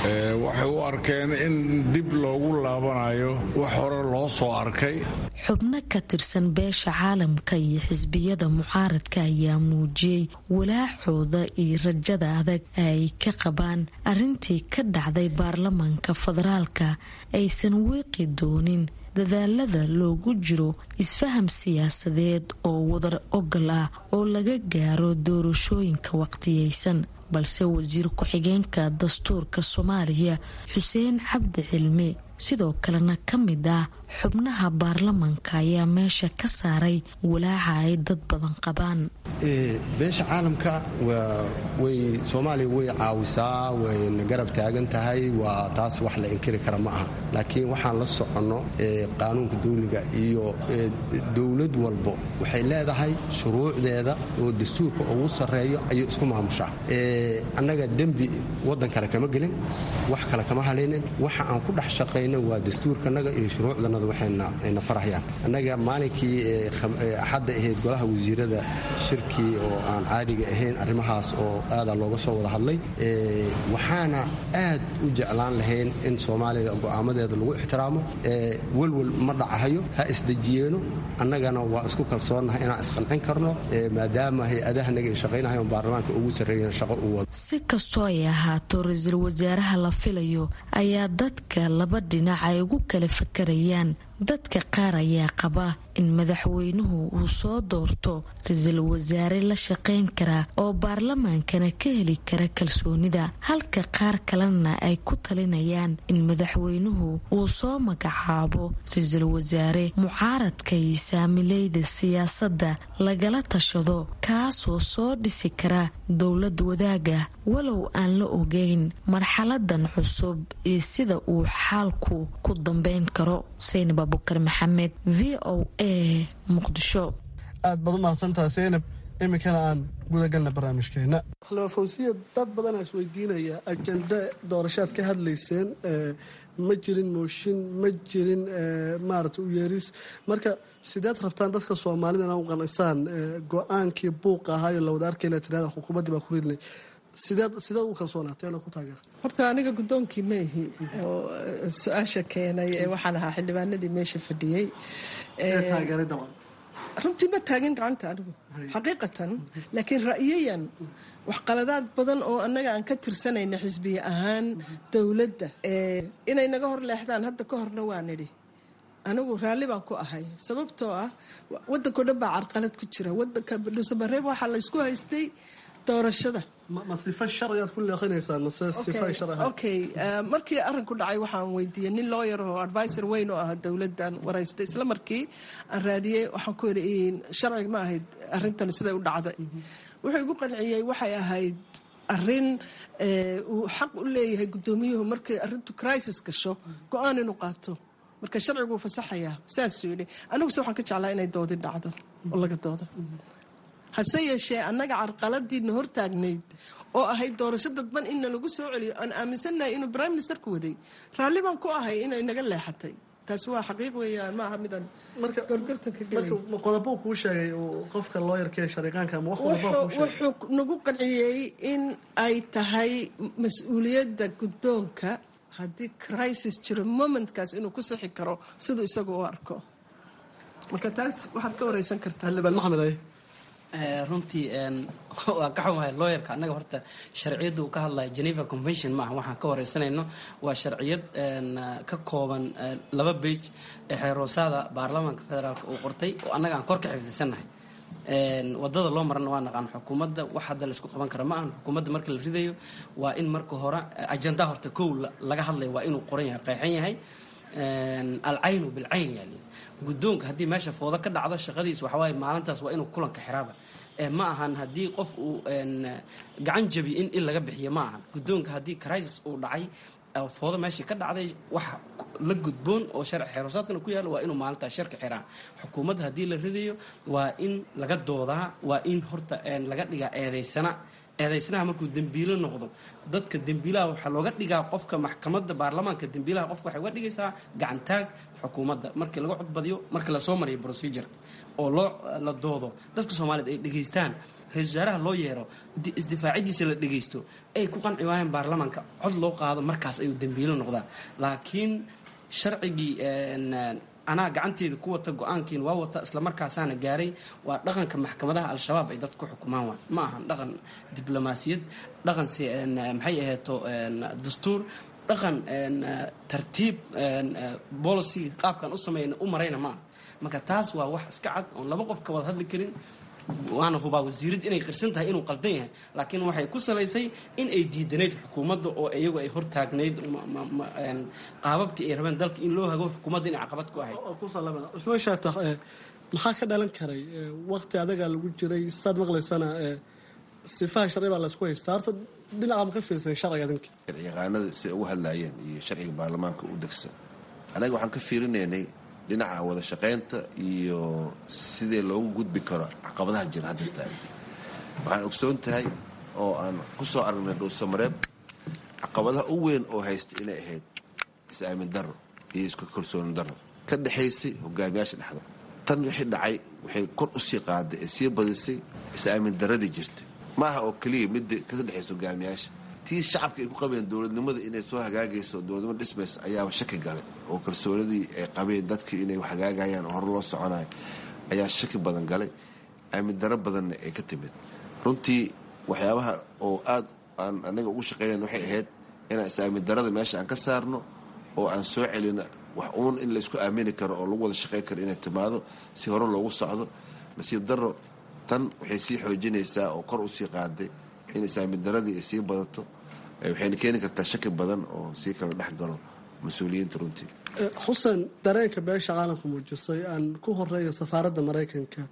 Speaker 20: waxay u arkeen in dib loogu laabanayo wax hore loo soo arkay
Speaker 17: xubno ka tirsan beesha caalamka iyo xisbiyada mucaaradka ayaa muujiyey walaacooda iyo rajada adag ay ka qabaan arintii ka dhacday baarlamaanka federaalka aysan weeqi doonin dadaalada loogu jiro isfaham siyaasadeed oo wadar ogol ah oo laga gaaro doorashooyinka waqtiyeysan balse wasiir ku-xigeenka dastuurka soomaaliya xuseen cabdi cilmi sidoo kalena ka mid ah xubnaha baarlamaanka ayaa meesha ka saaray walaaca ay dad badan qabaan
Speaker 22: beesha caalamka way soomaaliya way caawisaa wayna garab taagan tahay waa taas wax la inkiri kara ma aha laakiin waxaan la soconno qaanuunka dawliga iyo dowlad walbo waxay leedahay shuruucdeeda oo dastuurka ugu sarreeyo ayay isku maamushaa annaga dembi waddan kale kama gelin wax kale kama halaynin waxa aan ku dhex shaqayna waa dastuurkanaga iyo shuruucdanada waxayna farahayaan annaga maalinkii axadda ahayd golaha wasiirada shirkii oo aan caadiga ahayn arrimahaas oo aadaa looga soo wada hadlay waxaana aad u jeclaan lahayn in soomaalida go'aamadeeda lagu ixtiraamo welwel ma dhacahayo ha isdejiyeeno annagana waa isku kalsoonnahay inaan isqancin karno maadaama hay-adahanaga ay shaqaynahayn baarlamaanka ugu sarreeyana shaqo u wado
Speaker 17: si kastoo ay ahaato ra-iisul wasaaraha la filayo ayaa dadka laba dhinac ay ugu kala fakarayaan dadka qaar ayaa qaba in madaxweynuhu uu soo doorto ra-iisul wasaare la shaqayn kara oo baarlamaankana ka heli kara kalsoonida halka qaar kalena ay ku talinayaan in madaxweynuhu uu soo magacaabo ra-iisul wasaare mucaaradka iyo saamileyda siyaasadda lagala tashado kaasoo soo dhisi kara dowlad wadaaga walow aan la ogeyn marxaladan cusub iyo sida uu xaalku ku dambeyn karo
Speaker 16: aad baad u mahadsantaha seynab iminkana aan gudagalna barnaamijkeena khilafawsiya dad badanaa isweydiinaya ajenda doorashaad ka hadlayseen ma jirin mooshin ma jirin maarata u yeeris marka sideed rabtaan dadka soomaalida inaa u qanacsaan go-aankii buuqa ahaayo lawada arkayna tirada xukuumaddii baa ku ridnay sideed sideed u kalsoonaatee ku taageerta
Speaker 4: horta aniga guddoonkii ma ihi oo su-aasha keenay ee waxaan ahaa xildhibaanadii meesha fadhiyey
Speaker 16: taageeray dabcan
Speaker 4: runtii ma taagin gacanta anigu xaqiiqatan laakiin ra'yayan waxqaladaad badan oo annaga aan ka tirsanayna xisbiye ahaan dowladda inay naga hor leexdaan hadda ka horna waa nidhi anigu raalli baan ku ahay sababtoo ah waddankao dhan baa carqalad ku jira wadanka dhuusamareeb waxaa laysku haystay doorashada
Speaker 16: ma sifa sharcigaad ku leeqinaysaa mase sifa sharci
Speaker 4: okay markii arrinku dhacay waxaan weydiiyey nin lawyer oo advisor weyn oo ah dowladdan waraystay isla markii aan raadiyey waxaan ku yidhi sharciga ma ahayd arrintani siday u dhacday wuxuu igu qanciyey waxay ahayd arrin uu xaq u leeyahay guddoomiyuhu markay arrintu crisis gasho go-aan inuu qaato marka sharcigu wuu fasaxayaa saasuu yidhi aniguse waxaan ka jeclaa inay doodi dhacdo oo laga doodo hase yeeshee annaga carqaladiina hortaagnayd oo ahayd doorasho dadban inna lagu soo celiyo aan aaminsannahay inuu prime ministerku waday raalli baan ku ahay inay naga leexatay taasi waa xaqiiq weeyaan ma aha midaan gorgortanka
Speaker 16: ma qodobo kuu sheegay qofka looyarka shariiqaanka ama
Speaker 4: wuxuu nagu qanciyey in ay tahay mas-uuliyadda guddoonka haddii crisis jiro momentkaas inuu ku sixi karo siduu isagu u arko marka taas waxaad ka wareysan kartaa
Speaker 16: xildhibaan maxmed ay
Speaker 5: runtii waa ka xumahay looyarka annaga horta sharciyadda uu ka hadlaya geneva convention maaha waxaan ka wareysanayno waa sharciyad ka kooban laba beij ee xeeroosaada baarlamaanka federaalk uu qortay oo annaga aan kor ka xifdisannahay wadada loo marana waa naqaan xukuumadda wax hadda laisku qaban kara ma ahan xukuumadda marka la ridayo waa in marka hore ajenda horta kow laga hadlaya waa inuu qoran yahay qeexan yahay alcaynu bilcayn yani guddoonka haddii meesha foodo ka dhacdo shaqadiis waxawaaye maalintaas waa inuu kulanka xiraaba ma ahan haddii qof uu gacan jabi in il laga bixiyo ma ahan guddoonka haddii crisis uu dhacay foodo meeshii ka dhacday wax la gudboon oo sharci xeeroosaadkana ku yaalo waa inuu maalintaas sharka xiraa xukuumadda haddii la ridayo waa in laga doodaa waa in horta laga dhigaa eedaysana eedaysnaha markuu dembiilo noqdo dadka dembiilaha waxaa looga dhigaa qofka maxkamadda baarlamaanka dembiilaha qofka waxay uga dhigaysaa gacantaag xukuumadda markii laga codbadiyo markii lasoo mariyo procedure oo loo la doodo dadka soomaaliyed ay dhegaystaan ra-isul wasaaraha loo yeero isdifaacidiisa la dhegaysto ay ku qanci waayeen baarlamaanka cod loo qaado markaas ayuu dembiilo noqdaa laakiin sharcigii anaa gacanteeda ku wata go-aankiin waa wata islamarkaasaana gaaray waa dhaqanka maxkamadaha al-shabaab ay dad ku xukumaan waa ma ahan dhaqan diblomaasiyad dhaqan maxay aheeto dastuur dhaqan tartiib policy qaabkan u sameyn u marayna maaha marka taas waa wax iska cad oon laba qof ka wada hadli karin waana hubaa wasiirad inay qirsan tahay inuu qaldan yahay laakiin waxay ku salaysay in ay diidanayd xukuumadda oo iyagu ay hortaagnayd qaababkii ay rabeen dalka in loo hago xukuumadda inay caqabad ku ahayd
Speaker 16: ismaashaata maxaa ka dhalan karay waqti adagaa lagu jiray saad maqlaysana sifaha sharci baa laysku haystaa horta dhinaca ma ka fiirsan sharciga adinka
Speaker 23: sharciyaqaanada siay ugu hadlaayeen iyo sharciga baarlamaanka u degsan anaga waxaan ka fiirinaynay dhinaca wada shaqaynta iyo sidii loogu gudbi karo caqabadaha jira hadda tahay waxaan ogsoon tahay oo aan ku soo aragnay dhuusamareeb caqabadaha u weyn oo haysta inay ahayd is-aamin daro iyo isku kalsooni daro ka dhexaysay hogaamiyaasha dhexda tan wixii dhacay waxay kor u sii qaaday ee sii badisay is-aamin daradii jirtay ma aha oo keliya midda ka dhexaysa hogaamiyaasha tii shacabka ay ku qabeen dowladnimada inay soo hagaagayso dowladnimo dhismaysa ayaaba shaki galay oo kalsoonidii ay qabeen dadkii inay hagaagayaan oo hore loo soconayo ayaa shaki badan galay aamin daro badanna ay ka timid runtii waxyaabaha oo aad aan anaga ugu shaqeeyan waxay ahayd inaan is-aamin darada meesha aan ka saarno oo aan soo celino wax uun in laysku aamini karo oo lagu wada shaqayn karo inay timaado si hore loogu socdo nasiib daro tan waxay sii xoojinaysaa oo kor usii qaaday in is-aamin daradii ay sii badato waxayna keeni kartaa shaki badan oo sii kala dhex galo mas-uuliyiinta runtii
Speaker 16: xuseen dareenka beesha caalamka muujisay aan ku horeeya safaaradda maraykanka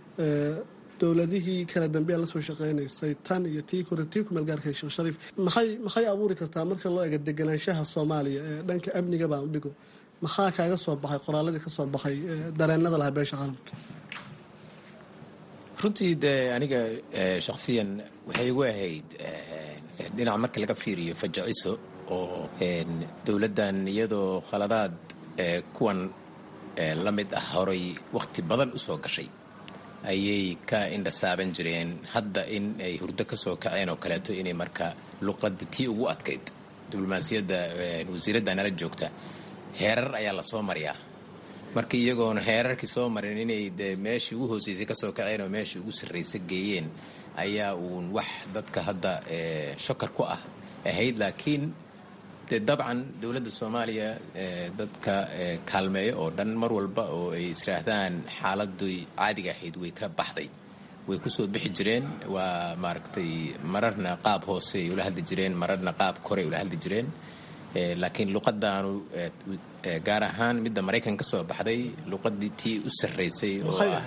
Speaker 16: dowladihii kala dambeya la soo shaqeynaysay tan iyo tii kore tii kumeelgaarka sheekh shariif maxay maxay abuuri kartaa marka loo eego deganaanshaha soomaaliya ee dhanka amniga baan u dhigo maxaa kaaga soo baxay qoraaladii ka soo baxay dareenada lahaa beesha caalamka
Speaker 6: runtii dee aniga shakhsiyan waxay igu ahayd dhinac marka laga fiiriyo fajiciso oo dowladdan iyadoo khaladaad kuwan la mid ah horay wakhti badan u soo gashay ayay ka indhasaaban jireen hadda in ay hurdo ka soo kaceen oo kaleeto inay marka luqadda tii ugu adkayd diblomaasiyadda wasiiradda nala joogta heerar ayaa la soo mariyaa marka iyagoona heerarkii soo marin inay de meeshii ugu hooseysay kasoo kaceen oo meeshii ugu sarraysa geeyeen ayaa uun wax dadka hadda shakar ku ah ahayd laakiin de dabcan dowladda soomaaliya dadka kaalmeeyo oo dhan mar walba oo ay israahdaan xaaladii caadiga ahayd way ka baxday way kusoo bixi jireen waa maaragtay mararna qaab hoose ay ula hadli jireen mararna qaab korey ula hadli jireen laakiin luqadaanu gaar ahaan midda maraykan ka soo baxday luqadii tii u sarraysay oo ah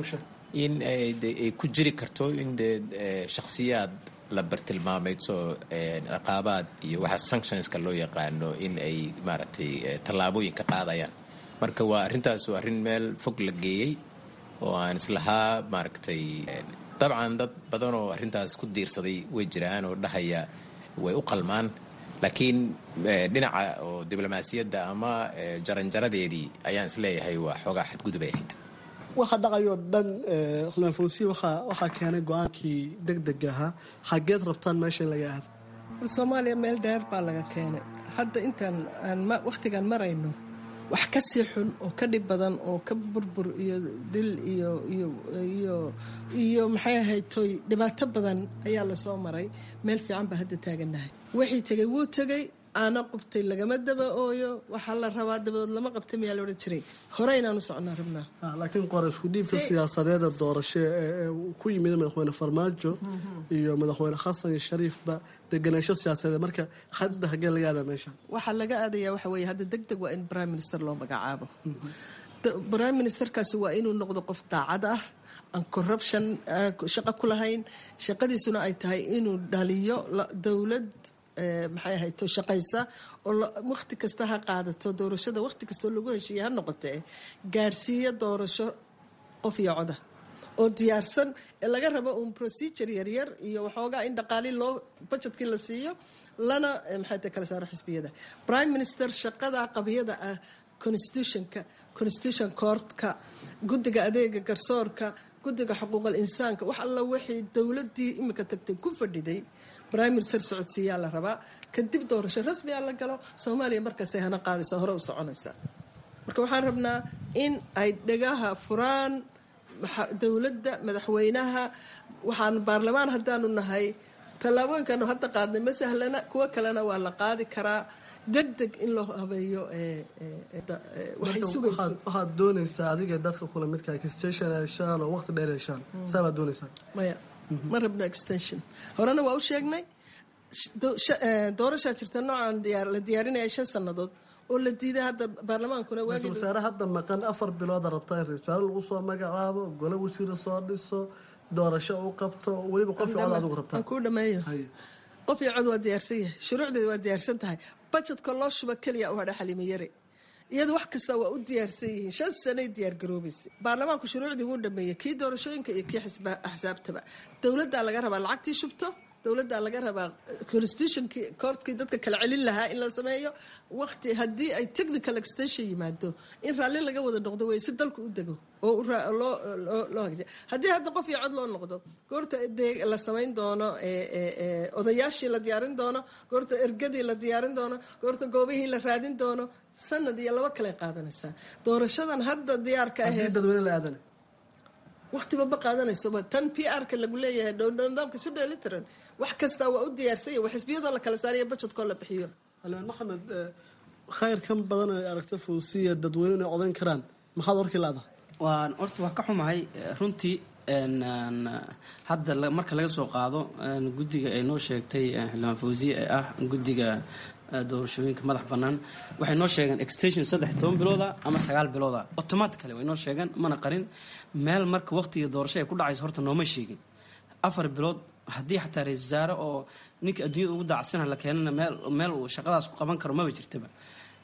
Speaker 6: in ay ku jiri karto in dee shakhsiyaad la bartilmaameydso ciqaabaad iyo waxa sanctionska loo yaqaano in ay maaragtay tallaabooyin ka qaadayaan marka waa arrintaas waa arrin meel fog la geeyey oo aan islahaa maaragtay dabcan dad badan oo arrintaas ku diirsaday way jiraan oo dhahaya way u qalmaan laakiin dhinaca oo diblomaasiyadda ama jaranjaradeedii ayaan isleeyahay waa xoogaa xadgudub ay ahayd
Speaker 16: waxa dhacayoo dhan xildhibaan fawsiye waxaa keenay go-aankii deg deg ahaa xageed rabtaan meesha in laga aado
Speaker 4: soomaaliya meel dheer baa laga keenay hadda intaan aan wakhtigaan marayno wax ka sii xun oo ka dhib badan oo ka burbur iyo dil iyo iyo iyo iyo maxay ahayd toy dhibaato badan ayaa lasoo maray meel fiican baa hadda taagannahay wixii tegay wuu tegay aana qubtay lagama daba ooyo waxaa la rabaa dabadood lama qabta miyaa la odhan jiray hore inaan u socnaa rabnaa
Speaker 16: laakiin qora isku dhiibka siyaasadeeda doorasho ee ku yimid madaxweyne farmaajo iyo madaxweyne xasan iyo shariifba deganaansho siyaasadeed marka hadda hagee laga aadaa meesha
Speaker 4: waxaa laga aadayaa waxa weeye hadda deg deg waa in prime minister loo magacaabo prime ministerkaasi waa inuu noqdo qof daacad ah aan corruption shaqo ku lahayn shaqadiisuna ay tahay inuu dhaliyo dowlad maxay ahayd to shaqaysa oo wakhti kasta ha qaadato doorashada wakhti kastoo lagu heshiiya ha noqotee gaadhsiiya doorasho qof iyo coda oo diyaarsan ee laga rabo uun procedure yaryar iyo waxoogaa in dhaqaali loo budgetkii la siiyo lana maxay tahay kala saaro xisbiyada prime minister shaqada qabiyada ah constitutionka constitution courtka guddiga adeega garsoorka guddiga xuquuqal insaanka wax alla wixii dowladii imika tagtay ku fadhiday prime minister socodsiiyaa la rabaa kadib doorasho rasmi a la galo soomaaliya markaasay hana qaadaysaa hore u soconaysaa marka waxaan rabnaa in ay dhegaha furaan dowladda madaxweynaha waxaan baarlamaan haddaanu nahay tallaabooyinkaanu hadda qaadnay ma sahlana kuwo kalena waa la qaadi karaa deg deg in loo habeeyo waxay sugayso
Speaker 16: waxaad doonaysaa adiga dadka kula midka extension heshaan oo waqti dheer heshaan saa baad doonaysaa
Speaker 4: maya ma rabno extension horena waa u sheegnay doorashaa jirta noocaan la diyaarinaya shan sannadood oo la diiday hadda baarlamaankuna
Speaker 16: ra-isul wasaare hadda maqan afar bilooda rabta in ra-isul wasaare lagu soo magacaabo gole wasiira soo dhiso doorasho u qabto weliba qof cod adigu rabtaa
Speaker 4: aan kuu dhameeyo qof iyo cod waa diyaarsan yahay shuruucdeeda waa diyaarsan tahay budgetka loo shuba keliya u hadha xalimo yare iyadu wax kasta waa u diyaarsan yihiin shan sanay diyaargaroobaysay baarlamaanku shuruucdii wuu dhameeyey kii doorashooyinka iyo kii axsaabtaba dowladdaa laga rabaa lacagtii shubto dowladdaa laga rabaa constitutionkii koortkii dadka kala celin lahaa in la sameeyo waqti haddii ay technical extension yimaado in raalli laga wada noqdo wey si dalku u dego oo loo hagjiya haddii hadda qof iyo cod loo noqdo goorta la samayn doono odayaashii la diyaarin doono goorta ergadii la diyaarin doono goorta goobihii la raadin doono sanad iyo laba kale qaadanaysaa doorashadan hadda diyaarka ahee
Speaker 16: dadweyne la aadana
Speaker 4: waqtiba ma qaadanaysoba tan p r-ka lagu leeyahay nidaamka isu dheelitiran wax kastaa waa u diyaarsanya waa xisbiyadoo la kala saariyo budgetkoo la bixiyo
Speaker 16: almaan maxamed khayr kan badan ay aragta fawsiya dadweyne inay codayn karaan maxaad warkii laada
Speaker 5: waan horta waa ka xumahay runtii hadda marka laga soo qaado guddiga ay noo sheegtay xildhibaan fawsiye ee ah guddiga doorashooyinka madax bannaan waxay noo sheegeen extension saddex toban bilooda ama sagaal bilooda automatically way noo sheegeen mana qarin meel marka waqtiga doorasho ay ku dhacayso horta nooma sheegin afar bilood haddii xataa ra-isul wasaare oo ninka adduunyada ugu daacsana la keenana meel meel uu shaqadaas ku qaban karo maba jirtaba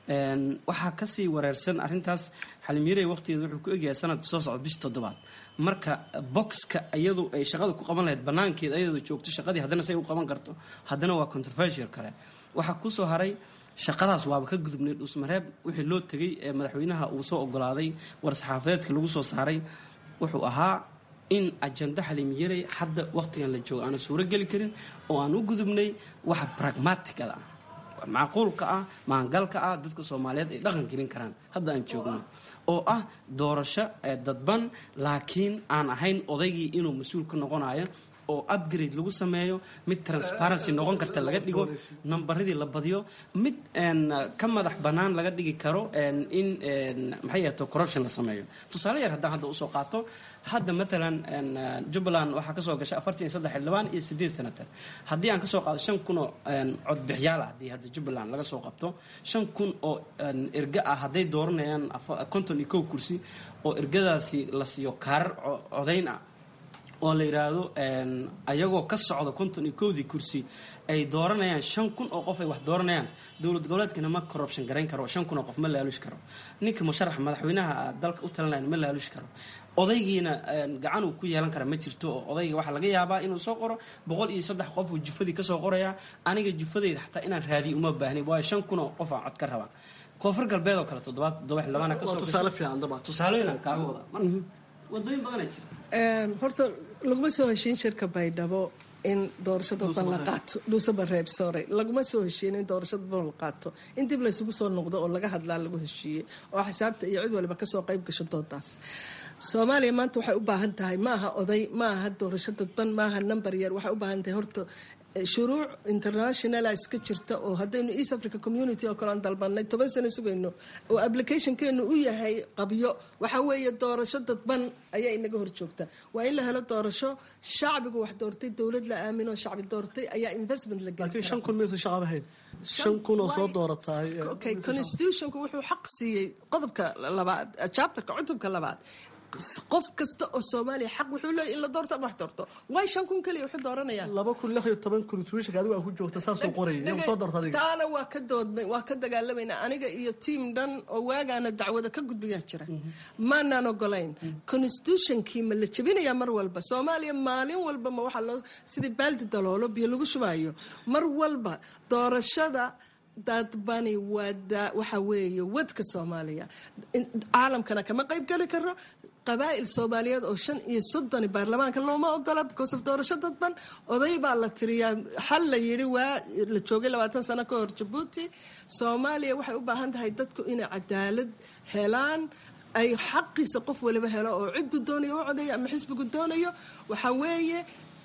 Speaker 5: waxaa kasii wareersan arintaas xalimyarey waqtigeeda wuxuu ku egyahay sanadka soo socda bisha toddobaad marka boxka iyadu ay shaqada ku qaban lahayd banaankeeda ayadoo joogto shaqadii haddana say u qaban karto haddana waa controversial kale waxaa kusoo haray shaqadaas waaba ka gudubnay dhuusmareeb wixii loo tegay ee madaxweynaha uu soo ogolaaday war-saxaafadeedka lagu soo saaray wuxuu ahaa in ajanda xalimyarey hadda waqtigan la joogo aana suuro geli karin oo aan u gudubnay waxa pragmaticada ah macquulka ah maangalka ah dadka soomaaliyeed ay dhaqan gelin karaan hadda aan joogno oo ah doorasho dadban laakiin aan ahayn odaygii inuu mas-uul ka noqonayo oo upgrade lagu sameeyo mid transparency noqon karta laga dhigo nambaradii la badiyo mid ka madax bannaan laga dhigi karo in maxay ahto corruption la sameeyo tusaale yar haddaan hadda usoo qaato hadda maalan jubbaland waxaa kasoo gashay afartan iyo saddex xildhibaan iyo sideed senator haddii aan kasoo qaado shan kun oo codbixyaal ah haddii hadda jubbaland laga soo qabto shan kun oo erga ah hadday dooranayaan konton iyo kow kursi oo ergadaasi la siiyo kaarar codayn ah oo la yidhaahdo ayagoo ka socda konton iyo kowdii kursi ay dooranayaan shan kun oo qof ay wax dooranayaan dowlad goboleedkana ma corruption garayn karo shan kun oo qof ma laalush karo ninka musharaxa madaxweynaha dalka u talinaya ma laalush karo odaygiina gacan uu ku yeelan kara ma jirto oo odayga waxaa laga yaabaa inuu soo qoro boqol iyo saddex qof uu jufadii kasoo qoraya aniga jufadeyda xataa inaan raadiyo uma baahni waayo shan kun oo qof aan cod ka rabaa koonfur galbeed oo kale toddobaad toddoba xildhibaana kasoo tusaalooyin kaaga wada marka wadooyin badanaa jira
Speaker 4: horta laguma soo heshiin shirka baydhabo in doorasho dadban la qaato dhuusaba reeb sore laguma soo heshiin in doorasho dadban la qaato in dib laysugu soo noqdo oo laga hadlaa lagu heshiiyey oo xisaabta iyo cid waliba kasoo qayb gasho doodaas soomaaliya maanta waxay u baahan tahay maaha oday maaha doorasho dadban maaha number yar waxay u baahan tahay horta shuruuc internationala iska jirta oo haddaynu east africa community oo kale aan dalbanay toban sano sugayno oo applicationkeenu u yahay qabyo waxaa weeye doorasho dadban ayaa inaga hor joogta waa in la helo doorasho shacbigu wax doortay dowlad la aamin oo shacbi doortay ayaa investment la
Speaker 16: laakiin shan kun maysa shaqaba hayn shan kun oo soo doorataay
Speaker 4: okay constitutionku wuxuu xaq siiyey qodobka labaad chapterka cutubka labaad qof kasta oo soomaaliya xaq wuxuu leeyahy in la doorto ama wax doorto way shan kun keliya wuxuu dooranayaan
Speaker 16: laba kun lix iyo toban constitutionka adigu aa ku joogta saasuu qorayay inuu soo doorto adiga
Speaker 4: taana waa ka doodnay waa ka dagaalamaynaa aniga iyo tiam dhan oo waagaana dacwada ka gudbiyaa jira maanaan ogolayn constitutionkii ma la jebinayaa mar walba soomaaliya maalin walba ma waxaa loo sidii baaldi daloolo biyo lagu shubaayo mar walba doorashada dadbani wada waxa weeye wadka soomaaliya caalamkana kama qayb geli karo qabaa'il soomaaliyeed oo shan iyo soddoni baarlamaanka looma ogola because of doorasho dadban oday baa la tiriyaa xal la yidhi waa la joogay labaatan sano ka hor jabuuti soomaaliya waxay u baahan tahay dadku inay cadaalad helaan ay xaqiisa qof waliba helo oo ciddu doonayo u codeeyo ama xisbigu doonayo waxaa weeye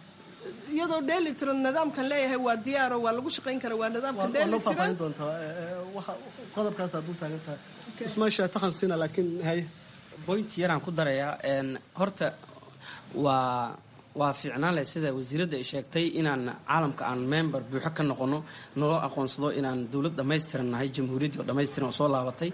Speaker 4: iyadoo dheeli tiran nidaamkan leeyahay waa diyaaro waa lagu shaqayn kara waa nidaamka dheeli tiran
Speaker 16: qodobkaas aad u taagan tahay ismaasha takhansina laakiin haye
Speaker 5: point yaraan ku darayaa horta waa waa fiicnaan leh sida wasiiradda ay sheegtay inaan caalamka aan member buuxo ka noqono naloo aqoonsado inaan dowlad dhammaystiran nahay jamhuuriyaddii oo dhammaystiran oo soo laabatay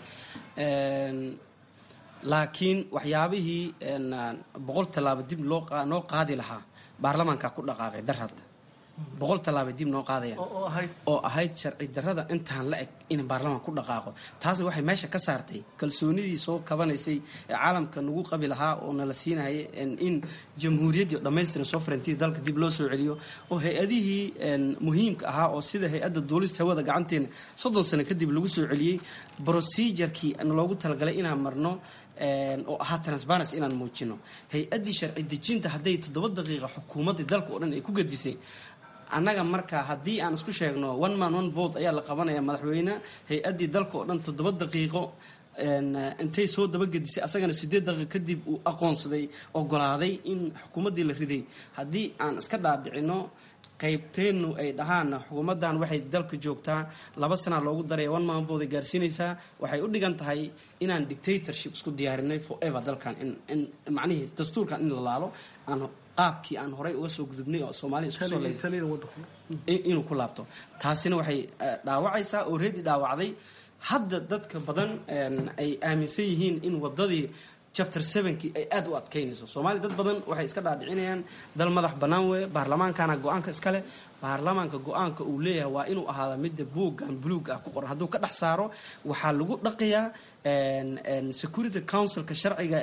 Speaker 5: laakiin waxyaabihii boqol tallaabo dib noo qaadi lahaa baarlamaanka ku dhaqaaqay darhad boqol tallaabay dib noo qaadayaan oo ahayd sharci darrada intaan la eg in baarlamaan ku dhaqaaqo taasna waxay meesha ka saartay kalsoonidii soo kabanaysay ee caalamka nagu qabi lahaa oo nala siinaya in jamhuuriyaddii dhammaystiran sovereignty dalka dib loo soo celiyo oo hay-adihii muhiimka ahaa oo sida hay-adda duulista hawada gacanteena soddon sano kadib lagu soo celiyey procedurkii loogu talagalay inaan marno oo ahaa transparency inaan muujino hay-addii sharci dejinta hadday toddoba daqiiqa xukuumadda dalka oo dhan ay ku gadisay annaga marka haddii aan isku sheegno one man one vote ayaa la qabanaya madaxweyne hay-addii dalka oo dhan toddoba daqiiqo intay soo dabagedisay asagana sideed daqiiq kadib uu aqoonsaday ogolaaday in xukuumaddii la riday haddii aan iska dhaadhicino qaybteennu ay dhahaan xukuumaddan waxay dalka joogtaa laba sana loogu daraya one man vote ay gaarsiinaysaa waxay u dhigan tahay inaan dictatorship isku diyaarinay forever dalkan in macnihii dastuurkan in la laalo aan qaabkii aan horay uga soo gudubnay oo soomaaliya isku soo leysay inuu ku laabto taasina waxay dhaawacaysaa oo reedi dhaawacday hadda dadka badan ay aaminsan yihiin in wadadii chapter sevenkii ay aada u adkaynayso soomaaliya dad badan waxay iska dhaadhicinayaan dal madax bannaan weeye baarlamaankana go-aanka iskale baarlamaanka go-aanka uu leeyahay waa inuu ahaada midda buuggan buluug ah ku qoran hadduu ka dhex saaro waxaa lagu dhaqayaa security councilka sharciga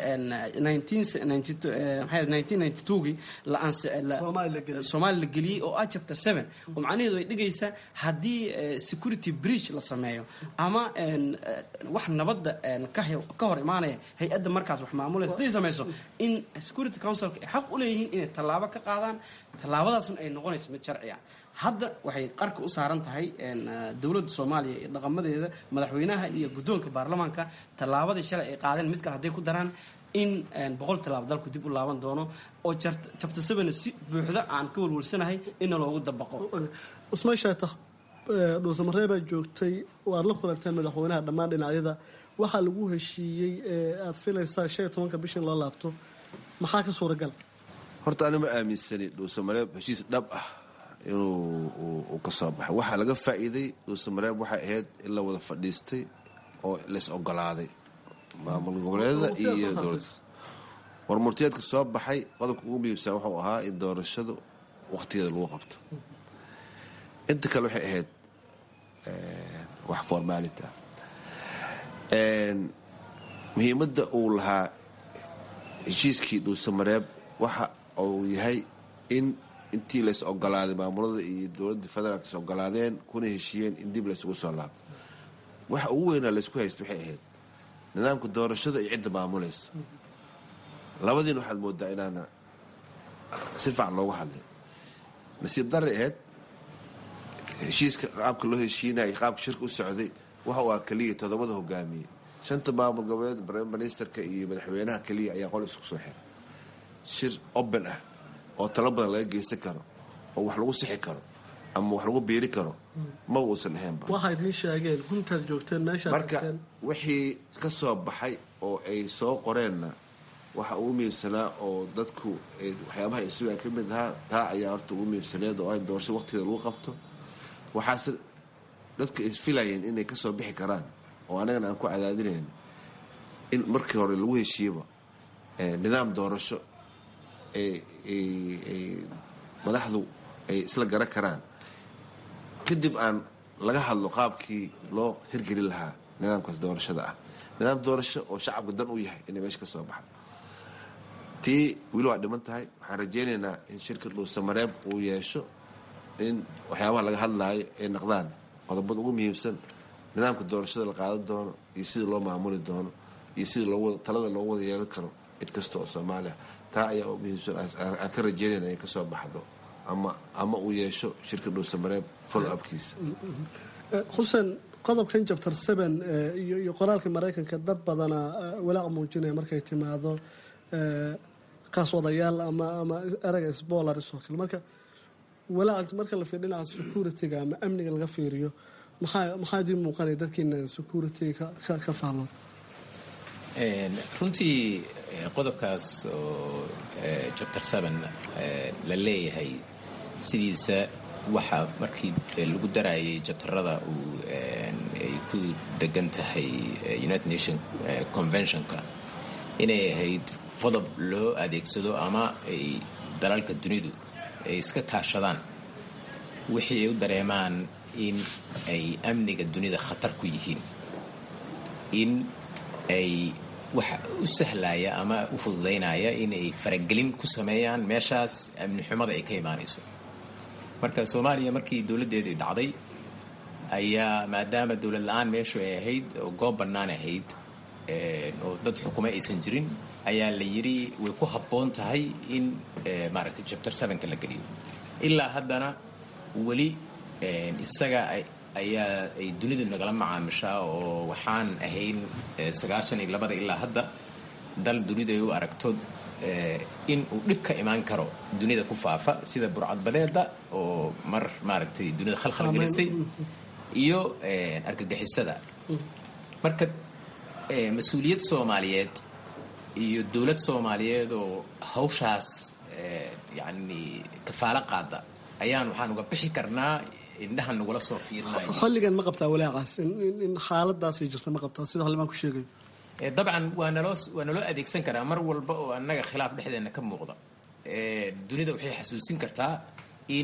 Speaker 5: gii soomaali la geliyey oo ah chapter seven oo macnaheedu ay dhigaysaa haddii security breach la sameeyo ama wax nabadda ka hor imaanaya hay-adda markaas wax maamulaysa hadday samayso in security councilka ay xaq u leeyihiin inay tallaabo ka qaadaan tallaabadaasna ay noqonayso mid sharci ah hadda waxay qarka u saaran tahay dowladda soomaaliya iyo dhaqamadeeda madaxweynaha iyo guddoonka baarlamaanka tallaabadii shalay ay qaadeen mid kale hadday ku daraan in boqol tallaabo dalku dib u laaban doono oo jabta sabana si buuxda aan ka walwalsanahay inna loogu dabaqo
Speaker 16: usmaan shaatax dhuusamareebaa joogtay waad la kulanteen madaxweynaha dhammaan dhinacyada waxaa lagu heshiiyey aad filaysaa shan iyo tobanka bisha in loo laabto maxaa ka suuragal
Speaker 23: horta ani ma aaminsani dhuusamareeb heshiis dhab ah inuu ka soo baxay waxaa laga faa'iiday dhuusamareeb waxay ahayd in la wada fadhiistay oo lays ogolaaday maamul goboleedada iyo dowladda warmurtiyeedka soo baxay qodobka ugu muhiimsan wuxuu ahaa in doorashadu wakhtigeeda lagu qabto inta kale waxay ahayd wax formaalita muhiimadda uu lahaa heshiiskii dhuusamareeb waxa uu yahay in intii lays ogolaaday maamulada iyo dowladda federaalk is ogolaadeen kuna heshiiyeen in dib laysugu soo laabo waxa ugu weynaa laysku haysta waxay ahayd nidaamka doorashada iyo cidda maamulaysa labadiina waxaad moodaa inaana si fiican loogu hadlay nasiib darray ahayd heshiiska qaabka loo heshiinaya qaabka shirka u socday waxa uu ah keliya toddobada hogaamiye shanta maamul goboleed prime ministerka iyo madaxweynaha keliya ayaa qol isku soo xiray shir open ah oo talo badan laga geysan karo oo wax lagu sixi karo ama wax lagu biiri karo ma uusan ahaynba
Speaker 16: waxayd ii sheegeen huntaad joogteen meeshaad
Speaker 23: marka wixii ka soo baxay oo ay soo qoreenna waxa ugu muhiimsanaa oo dadku waxyaabaha ay sugaan ka mid ahaa taa ayaa horta ugu muhiimsaneed oo in doorasho waqtigeeda lagu qabto waxaase dadka ay filayeen inay kasoo bixi karaan oo anagana aan ku cadaadinayn in markii hore lagu heshiiyaba nidaam doorasho madaxdu ay isla garan karaan kadib aan laga hadlo qaabkii loo hirgelin lahaa nidaamkaas doorashada ah nidaam doorasho oo shacabka dan u yahay inay meesha ka soo baxdo tii weli waa dhiman tahay waxaan rajaynaynaa in shirka dhuusamareeb uu yeesho in waxyaabaha laga hadlaayo ay naqdaan qodobada ugu muhiimsan nidaamka doorashada la qaadan doono iyo sidii loo maamuli doono iyo sidii talada loogu wada yeelan karo cid kasta oo soomaaliya taa ayaa u muhiimsan aan ka rajeynayna inay kasoo baxdo ama ama uu yeesho shirka dhuusamareeb follow upkiisa
Speaker 16: xuseen qodobkan jabtar seven iyo qoraalka maraykanka dad badana walaac muujinaya markay timaado qaaswadayaal ama ama eraga sbolaris oo kale marka walaac marka la fiir dhinaca security-ga ama amniga laga fiiriyo maxaa maxaa idin muuqanaya dadkiina security-ga ka faallood
Speaker 6: runtii qodobkaas oo chapter seven la leeyahay sidiisa waxa markii lagu darayay jabtarada uu ay ku degan tahay united nation conventionka inay ahayd qodob loo adeegsado ama ay dalalka dunidu ay iska kaashadaan wixii ay u dareemaan in ay amniga dunida khatar ku yihiin in ay waxa u sahlaya ama u fududaynaya inay faragelin ku sameeyaan meeshaas amni xumada ay ka imaanayso marka soomaaliya markii dowladdeedii dhacday ayaa maadaama dowlad la-aan meeshu ay ahayd oo goob bannaan ahayd oo dad xukumo aysan jirin ayaa la yidhi way ku habboon tahay in maaragtay chapter sevenka la geliyo ilaa haddana weli isaga ayaa ay dunidu nagala macaamishaa oo waxaan ahayn sagaashan iyo labada ilaa hadda dal dunidu ay u aragto in uu dhib ka imaan karo dunida ku faafa sida burcadbadeeda oo mar maaragtay dunida khalkhal gelisay iyo argagixisada marka mas-uuliyad soomaaliyeed iyo dowlad soomaaliyeed oo hawshaas yani kafaalo qaada ayaan waxaan uga bixi karnaa indhahan nagula soo fiirinayo
Speaker 16: xilligan ma qabtaa walaacaas in xaaladaasay jirta ma qabtaa sida xildhibaan ku sheegayo
Speaker 6: dabcan waa naloo waa naloo adeegsan karaa mar walba oo annaga khilaaf dhexdeena ka muuqda dunida waxay xasuusin kartaa in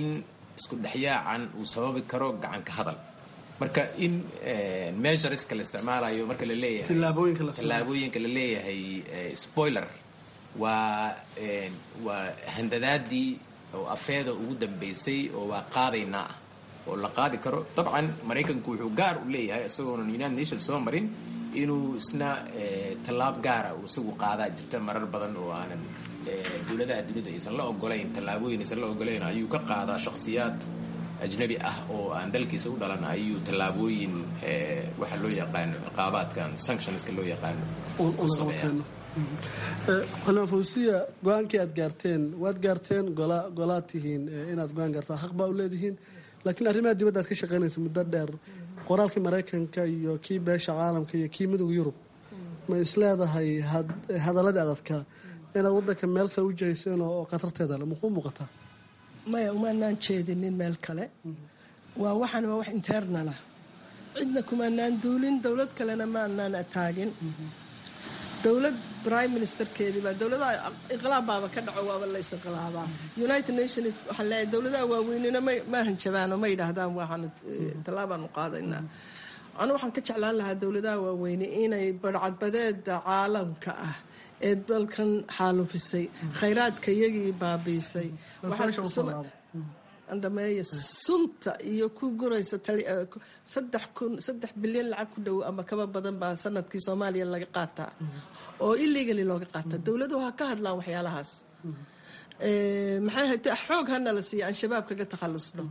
Speaker 6: isku dhexyaacan uu sababi karo gacanka hadal marka in measureska la isticmaalayo marka la leeyahay tallaabooyinka la leeyahay spoiler waa waa handadaadii oo afeeda ugu dambeysay oo waa qaadaynaa ah oo la qaadi karo dabcan maraykanku wuxuu gaar u leeyahay isagoonan united nations soo marin inuu isna tallaab gaara uu isagu qaadaa jirta marar badan oo aanan dowladaha dunida aysan la ogolayn tallaabooyin aysan la ogolayn ayuu ka qaadaa shakhsiyaad ajnabi ah oo aan dalkiisa u dhalan ayuu tallaabooyin waxa loo yaqaano ciqaabaadkan sanctionska loo yaqaano ku sameeya
Speaker 16: xanafawsiya go-aankii aad gaarteen waad gaarteen golaad tihiin inaad go-aan gaartaan xaq baa u leedihiin laakiin arrimaha dibadda aad ka shaqaynaysa muddo dheer qoraalkii maraykanka iyo kii beesha caalamka iyo kii midowga yurub ma isleedahay hadaladii adadkaa inaad wadanka meel kale u jihayseen oo khatarteeda le makuu muuqataa
Speaker 4: maya umaanaan jeedinin meel kale waa waxaan waa wax internala cidna kumaanaan duulin dowlad kalena maanaan ataagin dowlad prime ministerkeedii baa dowladaha inqilaab baaba ka dhaco waaba lays inqilaabaa united nations waxaa leeyahay dowladaha waaweynina ma hanjabaano ma yidhaahdaan waxaan tallaabaanu qaadaynaa anu waxaan ka jeclaan lahaa dowladaha waaweyne inay barcadbadeeda caalamka ah ee dalkan xaalufisay khayraadka iyagii baabiisay dhameeya sunta iyo ku guraysa saddex kun saddex bilyan lacag ku dhow ama kaba badan baa sanadkii soomaaliya laga qaataa oo illegally looga qaataa dowladuhu ha ka hadlaan waxyaalahaas maxay ahayte xoog hana la siiya aan shabaab kaga takhalusno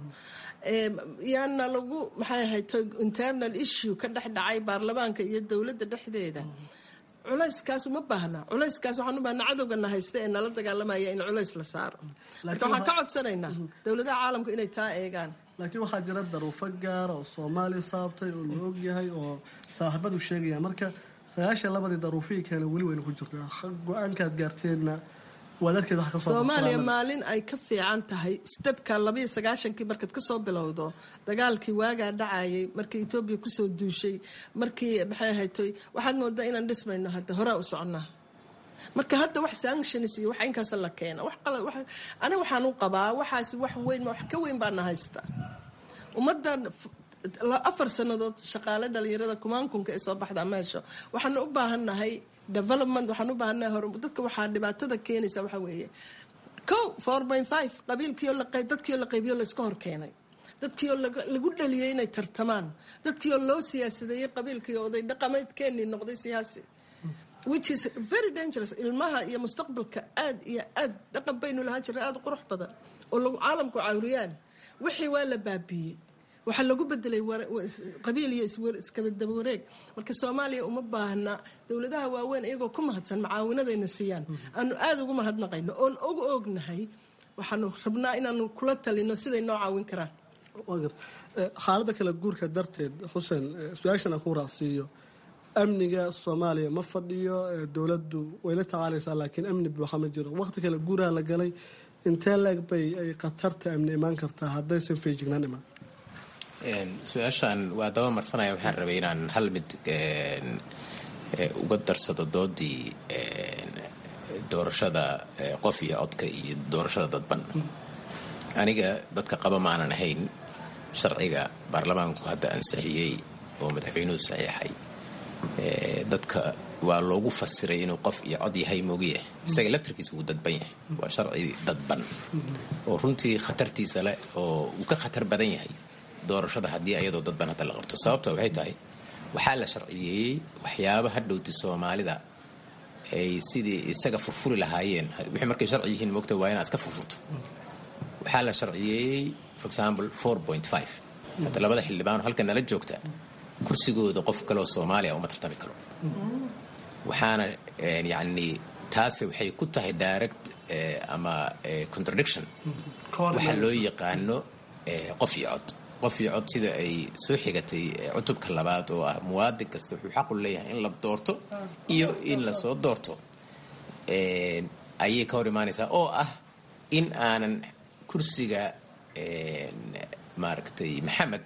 Speaker 4: yaana lagu maxay ahayte internal issue ka dhex dhacay baarlamaanka iyo dowladda dhexdeeda culayskaas uma baahna culayskaas waxaan u baahna cadowgana haysta ee nala dagaalamaya in culays la saaro marka waxaan ka codsanaynaa dowladaha caalamku inay taa eegaan
Speaker 16: laakiin waxaa jira daruufo gaara oo soomaaliya saabtay oo la ogyahay oo saaxiibadu sheegaya marka sagaashan labadii daruufihii keena weli wayna ku jirtaa go-aankaad gaarteenna
Speaker 4: soomaaliya maalin ay ka fiican tahay stebka labayo sagaashankii markaad kasoo bilowdo dagaalkii waagaa dhacayay markii etoobiya kusoo duushay markii maxay ahaytoy waxaad moodaa inaan dhismayno hadda horaa u soconnaa marka hadda wax sanctions iyo wax inkaas la keena wax qalad wax aniga waxaan u qabaa waxaas wax weyn wax ka weyn baana haysta ummaddan afar sannadood shaqaale dhalinyarada kumaankunka ee soo baxdaa meesha waxaanu u baahannahay development waxaan u baahannahay hor dadka waxaa dhibaatada keenaysa waxaa weeye co four point five qabiilkiioo dadkiioo la qaybiyo layska hor keenay dadkiioo lagu dhaliyay inay tartamaan dadkiioo loo siyaasadeeyey qabiilkiio oday dhaqameedkeenii noqday siyaasi which is very dangerous ilmaha iyo mustaqbalka aad iyo aad dhaqan baynu lahaan jirnay aada qurux badan oo lagu caalamku cawriyaan wixii waa la baabiiyey waxaa lagu bedelay qabiil iyo iskabadaba wareeg marka soomaaliya uma baahna dowladaha waaweyn iyagoo ku mahadsan macaawinadayna siiyaan aanu aada ugu mahadnaqayno oon ugu ognahay waxaanu rabnaa inaanu kula talino siday noo caawin karaan
Speaker 16: xaalada kala guurka darteed xuseen su-aashan aan ku raacsiiyo amniga soomaaliya ma fadhiyo dowladdu way la tacaalaysaa laakiin amni buuxa ma jiro waqti kale guuraha la galay intee leeg bay ay khatarta amni imaan kartaa haddaysan feejignaan imaan
Speaker 6: su-aashaan waa daba marsanaya waxaan rabay inaan hal mid uga darsado doodii doorashada qof iyo codka iyo doorashada dadban aniga dadka qaba maanan ahayn sharciga baarlamaanku hadda ansixiyey oo madaxweynuhu saxiixay dadka waa loogu fasiray inuu qof iyo cod yahay moogiya isaga laftarkiisa wuu dadban yahay waa sharci dadban oo runtii khatartiisa leh oo uu ka khatar badan yahay doorashada haddii ayadoo dadban hadda la qabto sababta waxay tahay waxaa la sharciyeeyey waxyaaba hadhowti soomaalida ay sidii isaga furfuri lahaayeen wixii markay sharci yihiin moogta waa inaad iska furfurto waxaa la sharciyeeyey for example four point five hadda labada xildhibaan halka nala joogta kursigooda qof kaleoo soomaaliya uma tartami karo waxaana yacni taasi waxay ku tahay direct ama contradiction waxaa loo yaqaano qof iyo cod qof iyo cod sida ay soo xigatay cutubka labaad oo ah muwaadin kasta wuxuu xaqu leeyahay in la doorto iyo in lasoo doorto ayay ka hor imaanaysaa oo ah in aanan kursiga maaragtay maxamed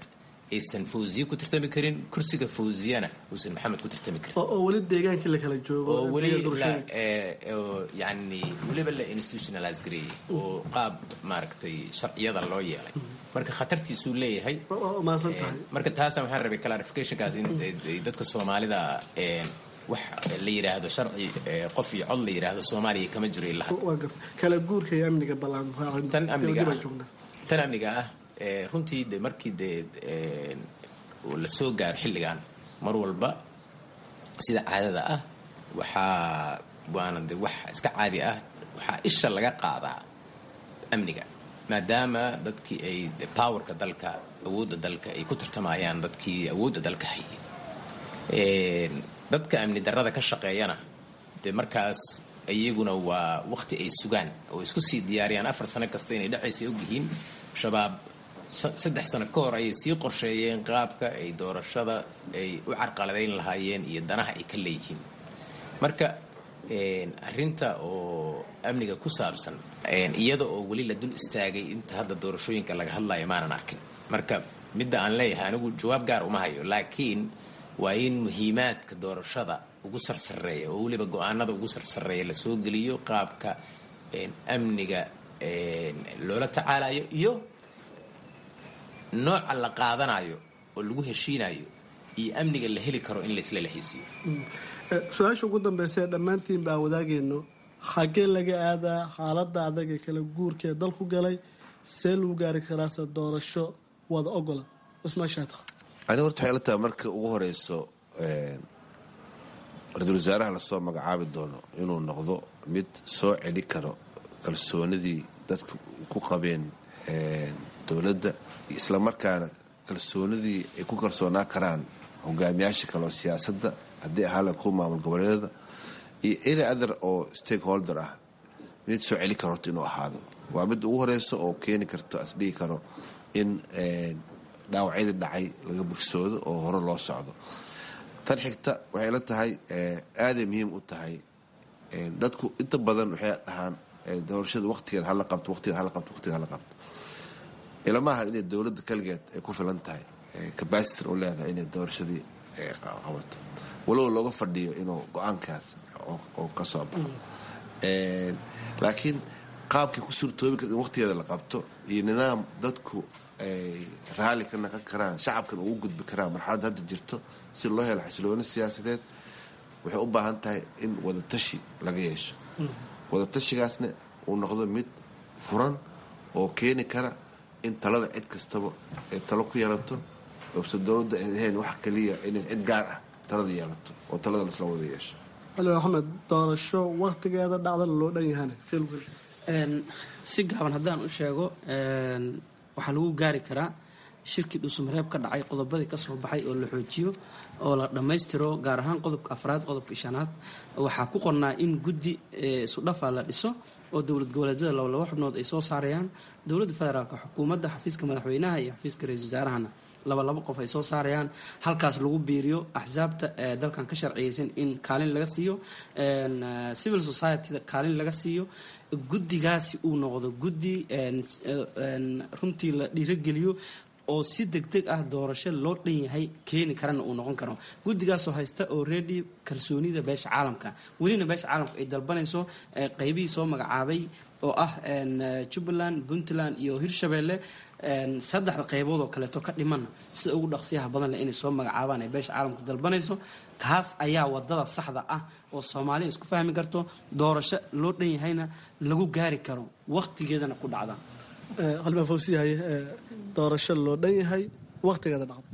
Speaker 6: aysan fawziye ku tartami karin kursiga fawziyana uusan maxamed ku tartami karin
Speaker 16: oo weli deegaankii la kala joogo
Speaker 6: oo weli
Speaker 16: deegaan
Speaker 6: la
Speaker 16: doorashooyinka.
Speaker 6: ee, oo yani weliba la institutionalize gareeyey oo qaab maaragtay sharciyada loo yeelay marka khatartiisuu leeyahay
Speaker 16: maasan
Speaker 6: Ee,
Speaker 16: tahay
Speaker 6: marka taasa waxaan rabay clarificationkaas in ay- ay dadka soomaalida ee, wax la yidhaahdo sharci ee, qof iyo cod la yidhaahdo soomaaliya kama jiro ilaa hadda.
Speaker 16: waa garta kala guurka iyo amniga ballaan
Speaker 6: tan amniga
Speaker 16: baan
Speaker 6: ah
Speaker 16: joognaa
Speaker 6: tan amniga ah ee, runtii de markii dee ee, uu la soo gaaro xilligan mar walba sida caadada ah waxaa waana de wax iska caadi ah waxaa isha laga qaadaa amniga maadaama dadkii ay de powerka dalka awoodda dalka ay ku tartamayaan dadkii awoodda dalka hayay Een, dadka amni darrada ka shaqeeyana de markaas iyaguna waa waqti ay sugaan oo isku sii diyaariyaan afar sano kasta inay dhacaysa ogyihiin shabaab sa- saddex sano ka hor ayay sii qorsheeyeen qaabka ay doorashada ay u carqaladayn lahaayeen iyo danaha ay ka leeyihiin marka een, arrinta oo amniga ku saabsan een, iyada oo weli la dul istaagay inta hadda doorashooyinka laga hadlayo maanan arkin marka midda aan leeyahay anigu jawaab gaar uma hayo laakiin waa in muhiimaadka doorashada ugu sarsareeya oo weliba go-aanada ugu sarsareeya la soo geliyo qaabka een, amniga een, loola tacaalayo iyo nooca la qaadanayo oo lagu heshiinayo iyo amniga la heli karo in laisla lehaysiiyo
Speaker 16: Eh, su-aasha ugu dambeysa ee dhammaantiin baan wadaagayno xaggee laga aadaa xaaladda adag ee kala guurka ee dalku galay see lagu gaari karaase doorasho wada ogola cusmaan shaatiq
Speaker 23: aniga horta waxay la tahay marka ugu horeyso een, ra-iisul wasaaraha lasoo magacaabi doono inuu noqdo mid soo celi karo kalsoonidii dadku ku qabeen een, dowladda isla markaana kalsoonidii ay ku kalsoonaa karaan hogaamiyaasha kale oo siyaasadda haddii ahaa la ku maamul goboleedyada iyo any other oo stakeholder ah mid soo celi karo horta inuu ahaado waa mid ugu horeyso oo keeni karto asdhihi karo in een, dhaawacyadii dhacay laga bogsoodo oo hore loo socdo tan xigta waxay la tahay eh, aaday muhiim u tahay Eh, dadku inta badan waxay dhahaan eh, doorashada waqtigeed hala qabto waqtigeed hala qabto waqtigeed hala qabto ilamaha inay dowladda kaligeed ay ku filan tahay capacity u leedahay inay doorashadii eh, qabato walow looga fadhiyo inuu go-aankaas oo- oo ka soo baxo Eh, laakiin qaabkii ku suurtoobi karta in waqtigeeda la qabto iyo nidaam dadku ay raalli ka naqon karaan shacabkan ugu gudbi karaan marxaladda hadda jirto si loo helo xasilooni siyaasadeed waxay u baahan tahay in wadatashi laga yeesho wadatashigaasna uu noqdo mid furan oo keeni kara in talada cid kastaba ay talo ku yeelato ose dowladda ay ahayn wax kaliya inay cid gaar ah talada yeelato oo talada lasla wada yeesho
Speaker 16: ali axmed doorasho waqtigeeda dhacdana loo dhan yahana see lagu heli
Speaker 5: Een, si gaaban haddaan u sheego een, waxaa lagu gaari karaa shirkii dhuusamareeb ka dhacay qodobadii ka soo baxay oo la xoojiyo oo la dhammaystiro gaar ahaan qodobka afraad qodobka shanaad waxaa ku qornaa in guddi eh, isudhafa la dhiso oo dowlad goboleedyada laba laba xubnood ay soo saarayaan dowladda federaalka xukuumadda xafiiska madaxweynaha iyo xafiiska ra-iisul wasaarahana laba laba qof ay soo saarayaan halkaas lagu biiriyo axsaabta ee dalkan ka sharciyeysan in kaalin laga siiyo een, eh, civil society-da kaalin laga siiyo guddigaasi uu noqdo guddi een, een, runtii la dhiirogeliyo oo si degdeg ah doorasho loo dhan yahay keeni karana uu noqon karo guddigaasoo haysta already kalsoonida beesha caalamka welina beesha caalamka ay dalbanayso eh, qaybihii soo magacaabay oo ah een, eh, jubbaland puntland iyo hirshabelle een, saddexda qaybood oo kaleeto ka dhimanna sida ugu dhaqsiyaha badan leh inay soo magacaabaan ay beesha caalamka dalbanayso kaas ayaa wadada saxda ah oo soomaaliya isku fahmi karto doorasho loo dhan yahayna lagu gaari karo waqtigeedana ku dhacda
Speaker 16: qalbaan fawsiyahaye doorasho loo dhan yahay waqtigeeda dhacda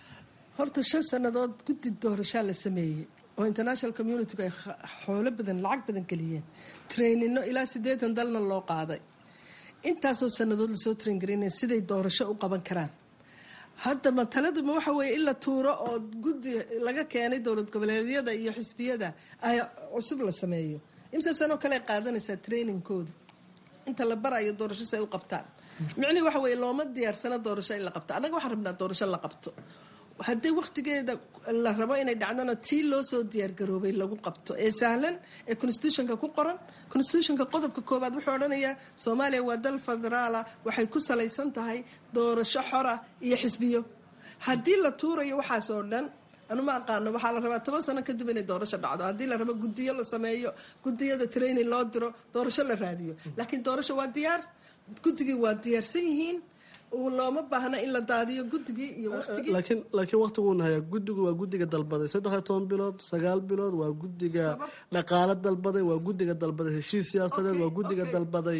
Speaker 4: horta shan sannadood guddi doorashaa la sameeyey oo international communitigu ay kh- xoolo badan lacag badan geliyeen trainino ilaa siddeetan dalna loo qaaday intaasoo sannadood lasoo train garinaya siday doorasho u qaban karaan hadda mataladuma waxa weeye in la tuuro oo guddi laga keenay dowlad goboleedyada iyo xisbiyada ay cusub la sameeyo imse sanoo kale ay qaadanaysaa trainingkooda inta la barayo doorasho si ay u qabtaan micnihi waxa weeye looma diyaarsano doorasho in la qabto annaga waxaan rabnaa doorasho la qabto haddii waqtigeeda la rabo inay dhacdona tii loo soo diyaargaroobay lagu qabto ee sahlan ee constitutionka ku qoran constitutionka qodobka koowaad wuxuu odhanayaa soomaaliya waa dal federaala waxay ku salaysan tahay doorasho xora iyo xisbiyo haddii la tuurayo waxaas oo dhan anu ma aqaano waxaa la rabaa toban sano kadib inay doorasho dhacdo haddii la rabo guddiyo la sameeyo guddiyada training loo diro doorasho la raadiyo laakiin doorasho waa diyaar guddigii waa diyaarsan yihiin looma baahna in la daadiyo guddigii iyo waqtigii
Speaker 16: laakiin laakiin waqtiguuna hayaa guddigu waa guddiga dalbaday saddex iyo toban bilood sagaal bilood waa guddiga dhaqaale dalbaday waa guddiga dalbaday heshiis siyaasadeed waa guddiga dalbaday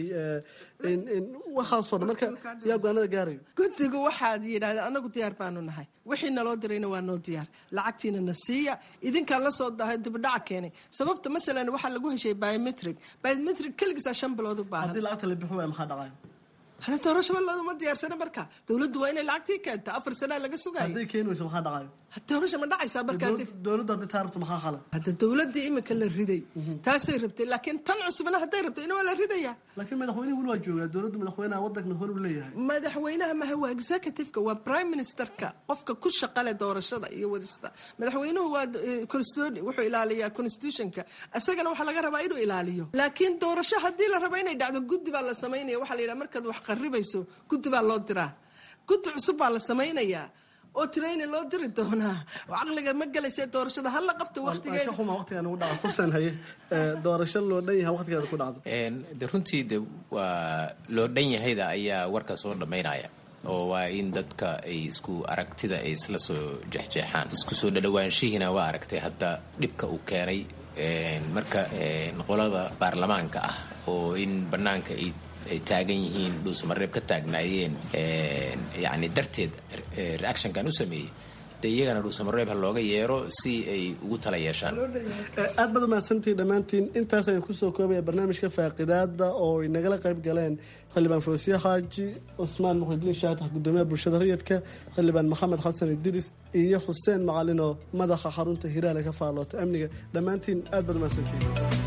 Speaker 16: waxaasoo dhan marka yaa go-aanada gaarayo
Speaker 4: guddigu waxaad yidhahdeen anagu diyaar baanu nahay wixii naloo dirayna waa noo diyaar lacagtiina na siiya idinkaa la soo dahay dibidhaca keenay sababta masalan waxaa lagu heshay biometric biometric keligiisaa shan bilood u baahan
Speaker 16: haddii lacagta la bixi waaya maxaa dhacaya
Speaker 4: hada doorasho ma diyaarsana marka dowladdu waa inay lacagtii keenta afar sanaa laga sugayo
Speaker 16: hadday keeni weyso maxaa dhacayo
Speaker 4: doorasho ma dhacaysaa marka
Speaker 16: dowladda haddii taa rabto maxaa xala
Speaker 4: hadda dowladdii imika la riday taasay rabtay laakiin tan cusubna hadday rabto ina waa la ridaya
Speaker 16: laakiin madaxweynihi weli waa joogaa dowladdu madaxweynaha waddanka hor u leeyahay
Speaker 4: madaxweynaha maha waa executive-ka waa prime ministerka qofka ku shaqale doorashada iyo wadista madaxweynuhu waa wuxuu ilaaliyaa constitutionka isagana waxaa laga rabaa inuu ilaaliyo laakiin doorasho haddii la rabo inay dhacdo guddi baa la samaynaya waxaa la yidhaha markaad wax qaribayso guddi baa loo diraa guddi cusub baa la samaynayaa oo training loo diri doonaa caqliga ma gelaysa doorashada hala qabta waqtigeeda
Speaker 16: xuma waqtigan ugu dhaca fursan haye doorasho loo dhan yahay waqtigeeda ku dhacdo
Speaker 6: de runtii de waa loo dhan yahayda ayaa warka soo dhammaynaya oo waa in dadka ay isku aragtida ay isla soo jexjeexaan isku soo dhadhawaanshihiina waa aragtay hadda dhibka uu keenay marka qolada baarlamaanka ah oo in bannaanka ay ay taagan yihiin dhuusamareeb ka taagnaayeen yani darteed reactionkan u sameeyey de iyagana dhuusamareeb ha looga yeero si ay ugu tala yeeshaan
Speaker 16: aad baad umahadsantihin dhammaantiin intaas ayaan kusoo koobaya barnaamijka faaqidaada oo ay nagala qayb galeen xildhibaan foosiye xaaji cusmaan muqdiliin shaatax gudoomiyaha bulshada rayidka xildhibaan maxamed xasan idiris iyo xuseen macalin oo madaxa xarunta hiraale ka faaloota amniga dhammaantiin aad baad umahadsantihin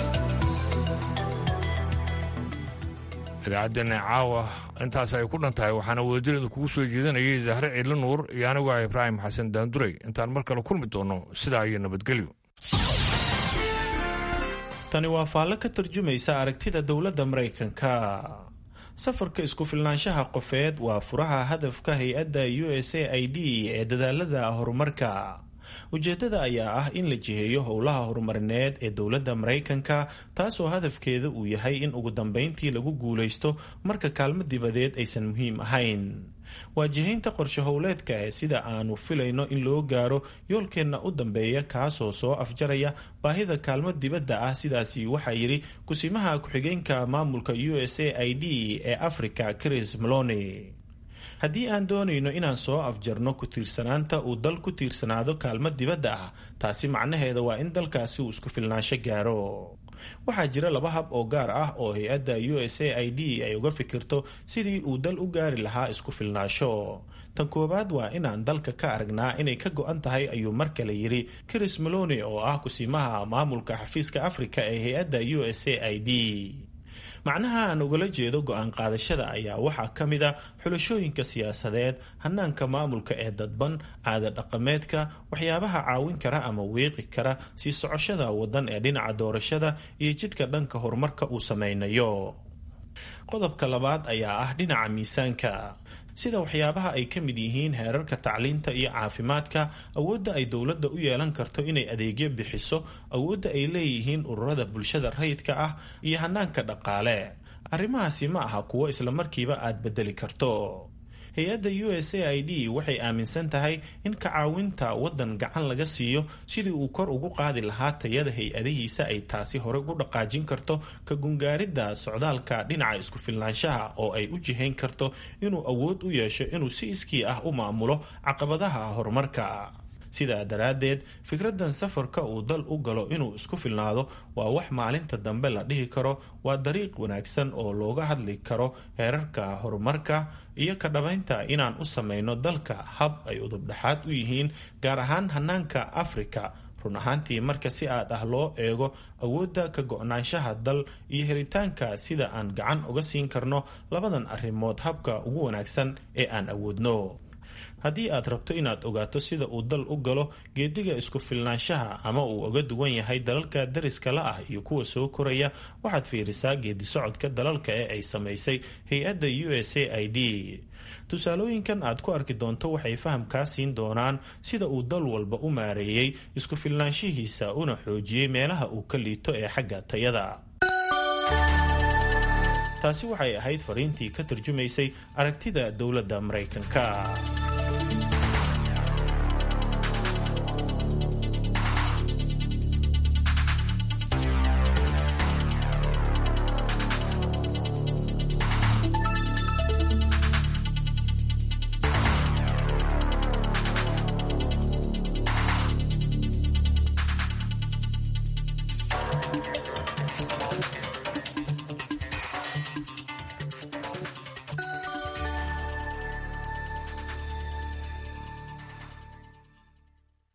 Speaker 2: idaacaddeenna caawa intaas ay ku dhan tahay waxaana wadajiradu kugu soo jeedanayay zahre ciidla nuur iyo anigu ah ibraahim xasan daanduray intaan mar kale kulmi doono sidaa iyo nabadgelyo
Speaker 7: tani waa faallo ka tarjumaysa aragtida dowladda maraykanka safarka isku filnaanshaha qofeed waa furaha hadafka hay-adda u s a i d ee dadaalada horumarka ujeeddada ayaa ah in la jiheeyo howlaha horumarineed ee dowladda maraykanka taasoo hadafkeeda uu yahay in ugu dambeyntii lagu guulaysto marka kaalmo dibadeed aysan muhiim ahayn waa jihaynta qorshe howleedka ee sida aanu filayno in loo gaaro yoolkeenna u dambeeya kaasoo soo afjaraya baahida kaalmo dibadda ah sidaasi waxaa yidhi kusimaha ku-xigeenka maamulka u s a i d ee africa chris malone haddii aan doonayno inaan soo afjarno ku tiirsanaanta uu dal ku tiirsanaado kaalmo dibadda ah taasi macnaheeda waa in dalkaasi uu isku filnaansho gaaro waxaa jira laba hab oo gaar ah oo hay-adda u s a i d ay uga fikirto sidii uu dal u gaari lahaa isku filnaasho tan koowaad waa inaan dalka ka aragnaa inay ka go-an tahay ayuu mar kale yidhi chris malone oo ah kusimaha maamulka xafiiska afrika ee hay-adda u s a i d macnaha aan ugala jeedo go-aan qaadashada ayaa waxaa ka mid a xulashooyinka siyaasadeed hanaanka maamulka ee dadban caada dhaqameedka waxyaabaha caawin kara ama weeqi kara sii socoshada wadan ee dhinaca doorashada iyo jidka dhanka horumarka uu sameynayo qodobka labaad ayaa ah dhinaca miisaanka sida waxyaabaha ay ka mid yihiin heerarka tacliinta iyo caafimaadka awoodda ay dowladda u yeelan karto inay adeegyo bixiso awoodda ay leeyihiin ururada bulshada rayidka ah iyo hanaanka dhaqaale arrimahaasi ma aha kuwo islamarkiiba aad bedeli karto hay-adda u s a i d waxay aaminsan tahay in ka caawinta waddan gacan laga siiyo sidii uu kor ugu qaadi lahaa tayada hay-adihiisa ay taasi hore ugu dhaqaajin karto ka gungaaridda socdaalka dhinaca isku filnaanshaha oo ay u jihayn karto inuu awood u yeesho inuu si iskii ah u maamulo caqabadaha horumarka sidaa daraaddeed fikraddan safarka uu dal u galo inuu isku filnaado waa wax maalinta dambe la dhihi karo waa dariiq wanaagsan oo looga hadli karo heerarka horumarka iyo ka dhabaynta inaan u sameyno dalka hab ay udubdhexaad u yihiin gaar ahaan hanaanka afrika run ahaantii marka si aad ah loo eego awoodda ka go-naanshaha dal iyo helitaanka sida aan gacan uga siin karno labadan arrimood habka ugu wanaagsan ee aan awoodno haddii aad rabto inaad ogaato sida uu dal u galo geediga isku filnaanshaha ama uu uga duwan yahay dalalka dariska la ah iyo kuwa soo koraya waxaad fiirisaa geedi socodka dalalka ee ay samaysay hay-adda u s a i d tusaalooyinkan aad ku arki doonto waxay fahamkaa siin doonaan sida uu dal walba u maareeyey isku filnaanshihiisa una xoojiyey meelaha uu ka liito ee xagga tayada taasi waxay ahayd fariintii ka tarjumaysay aragtida dowladda maraykanka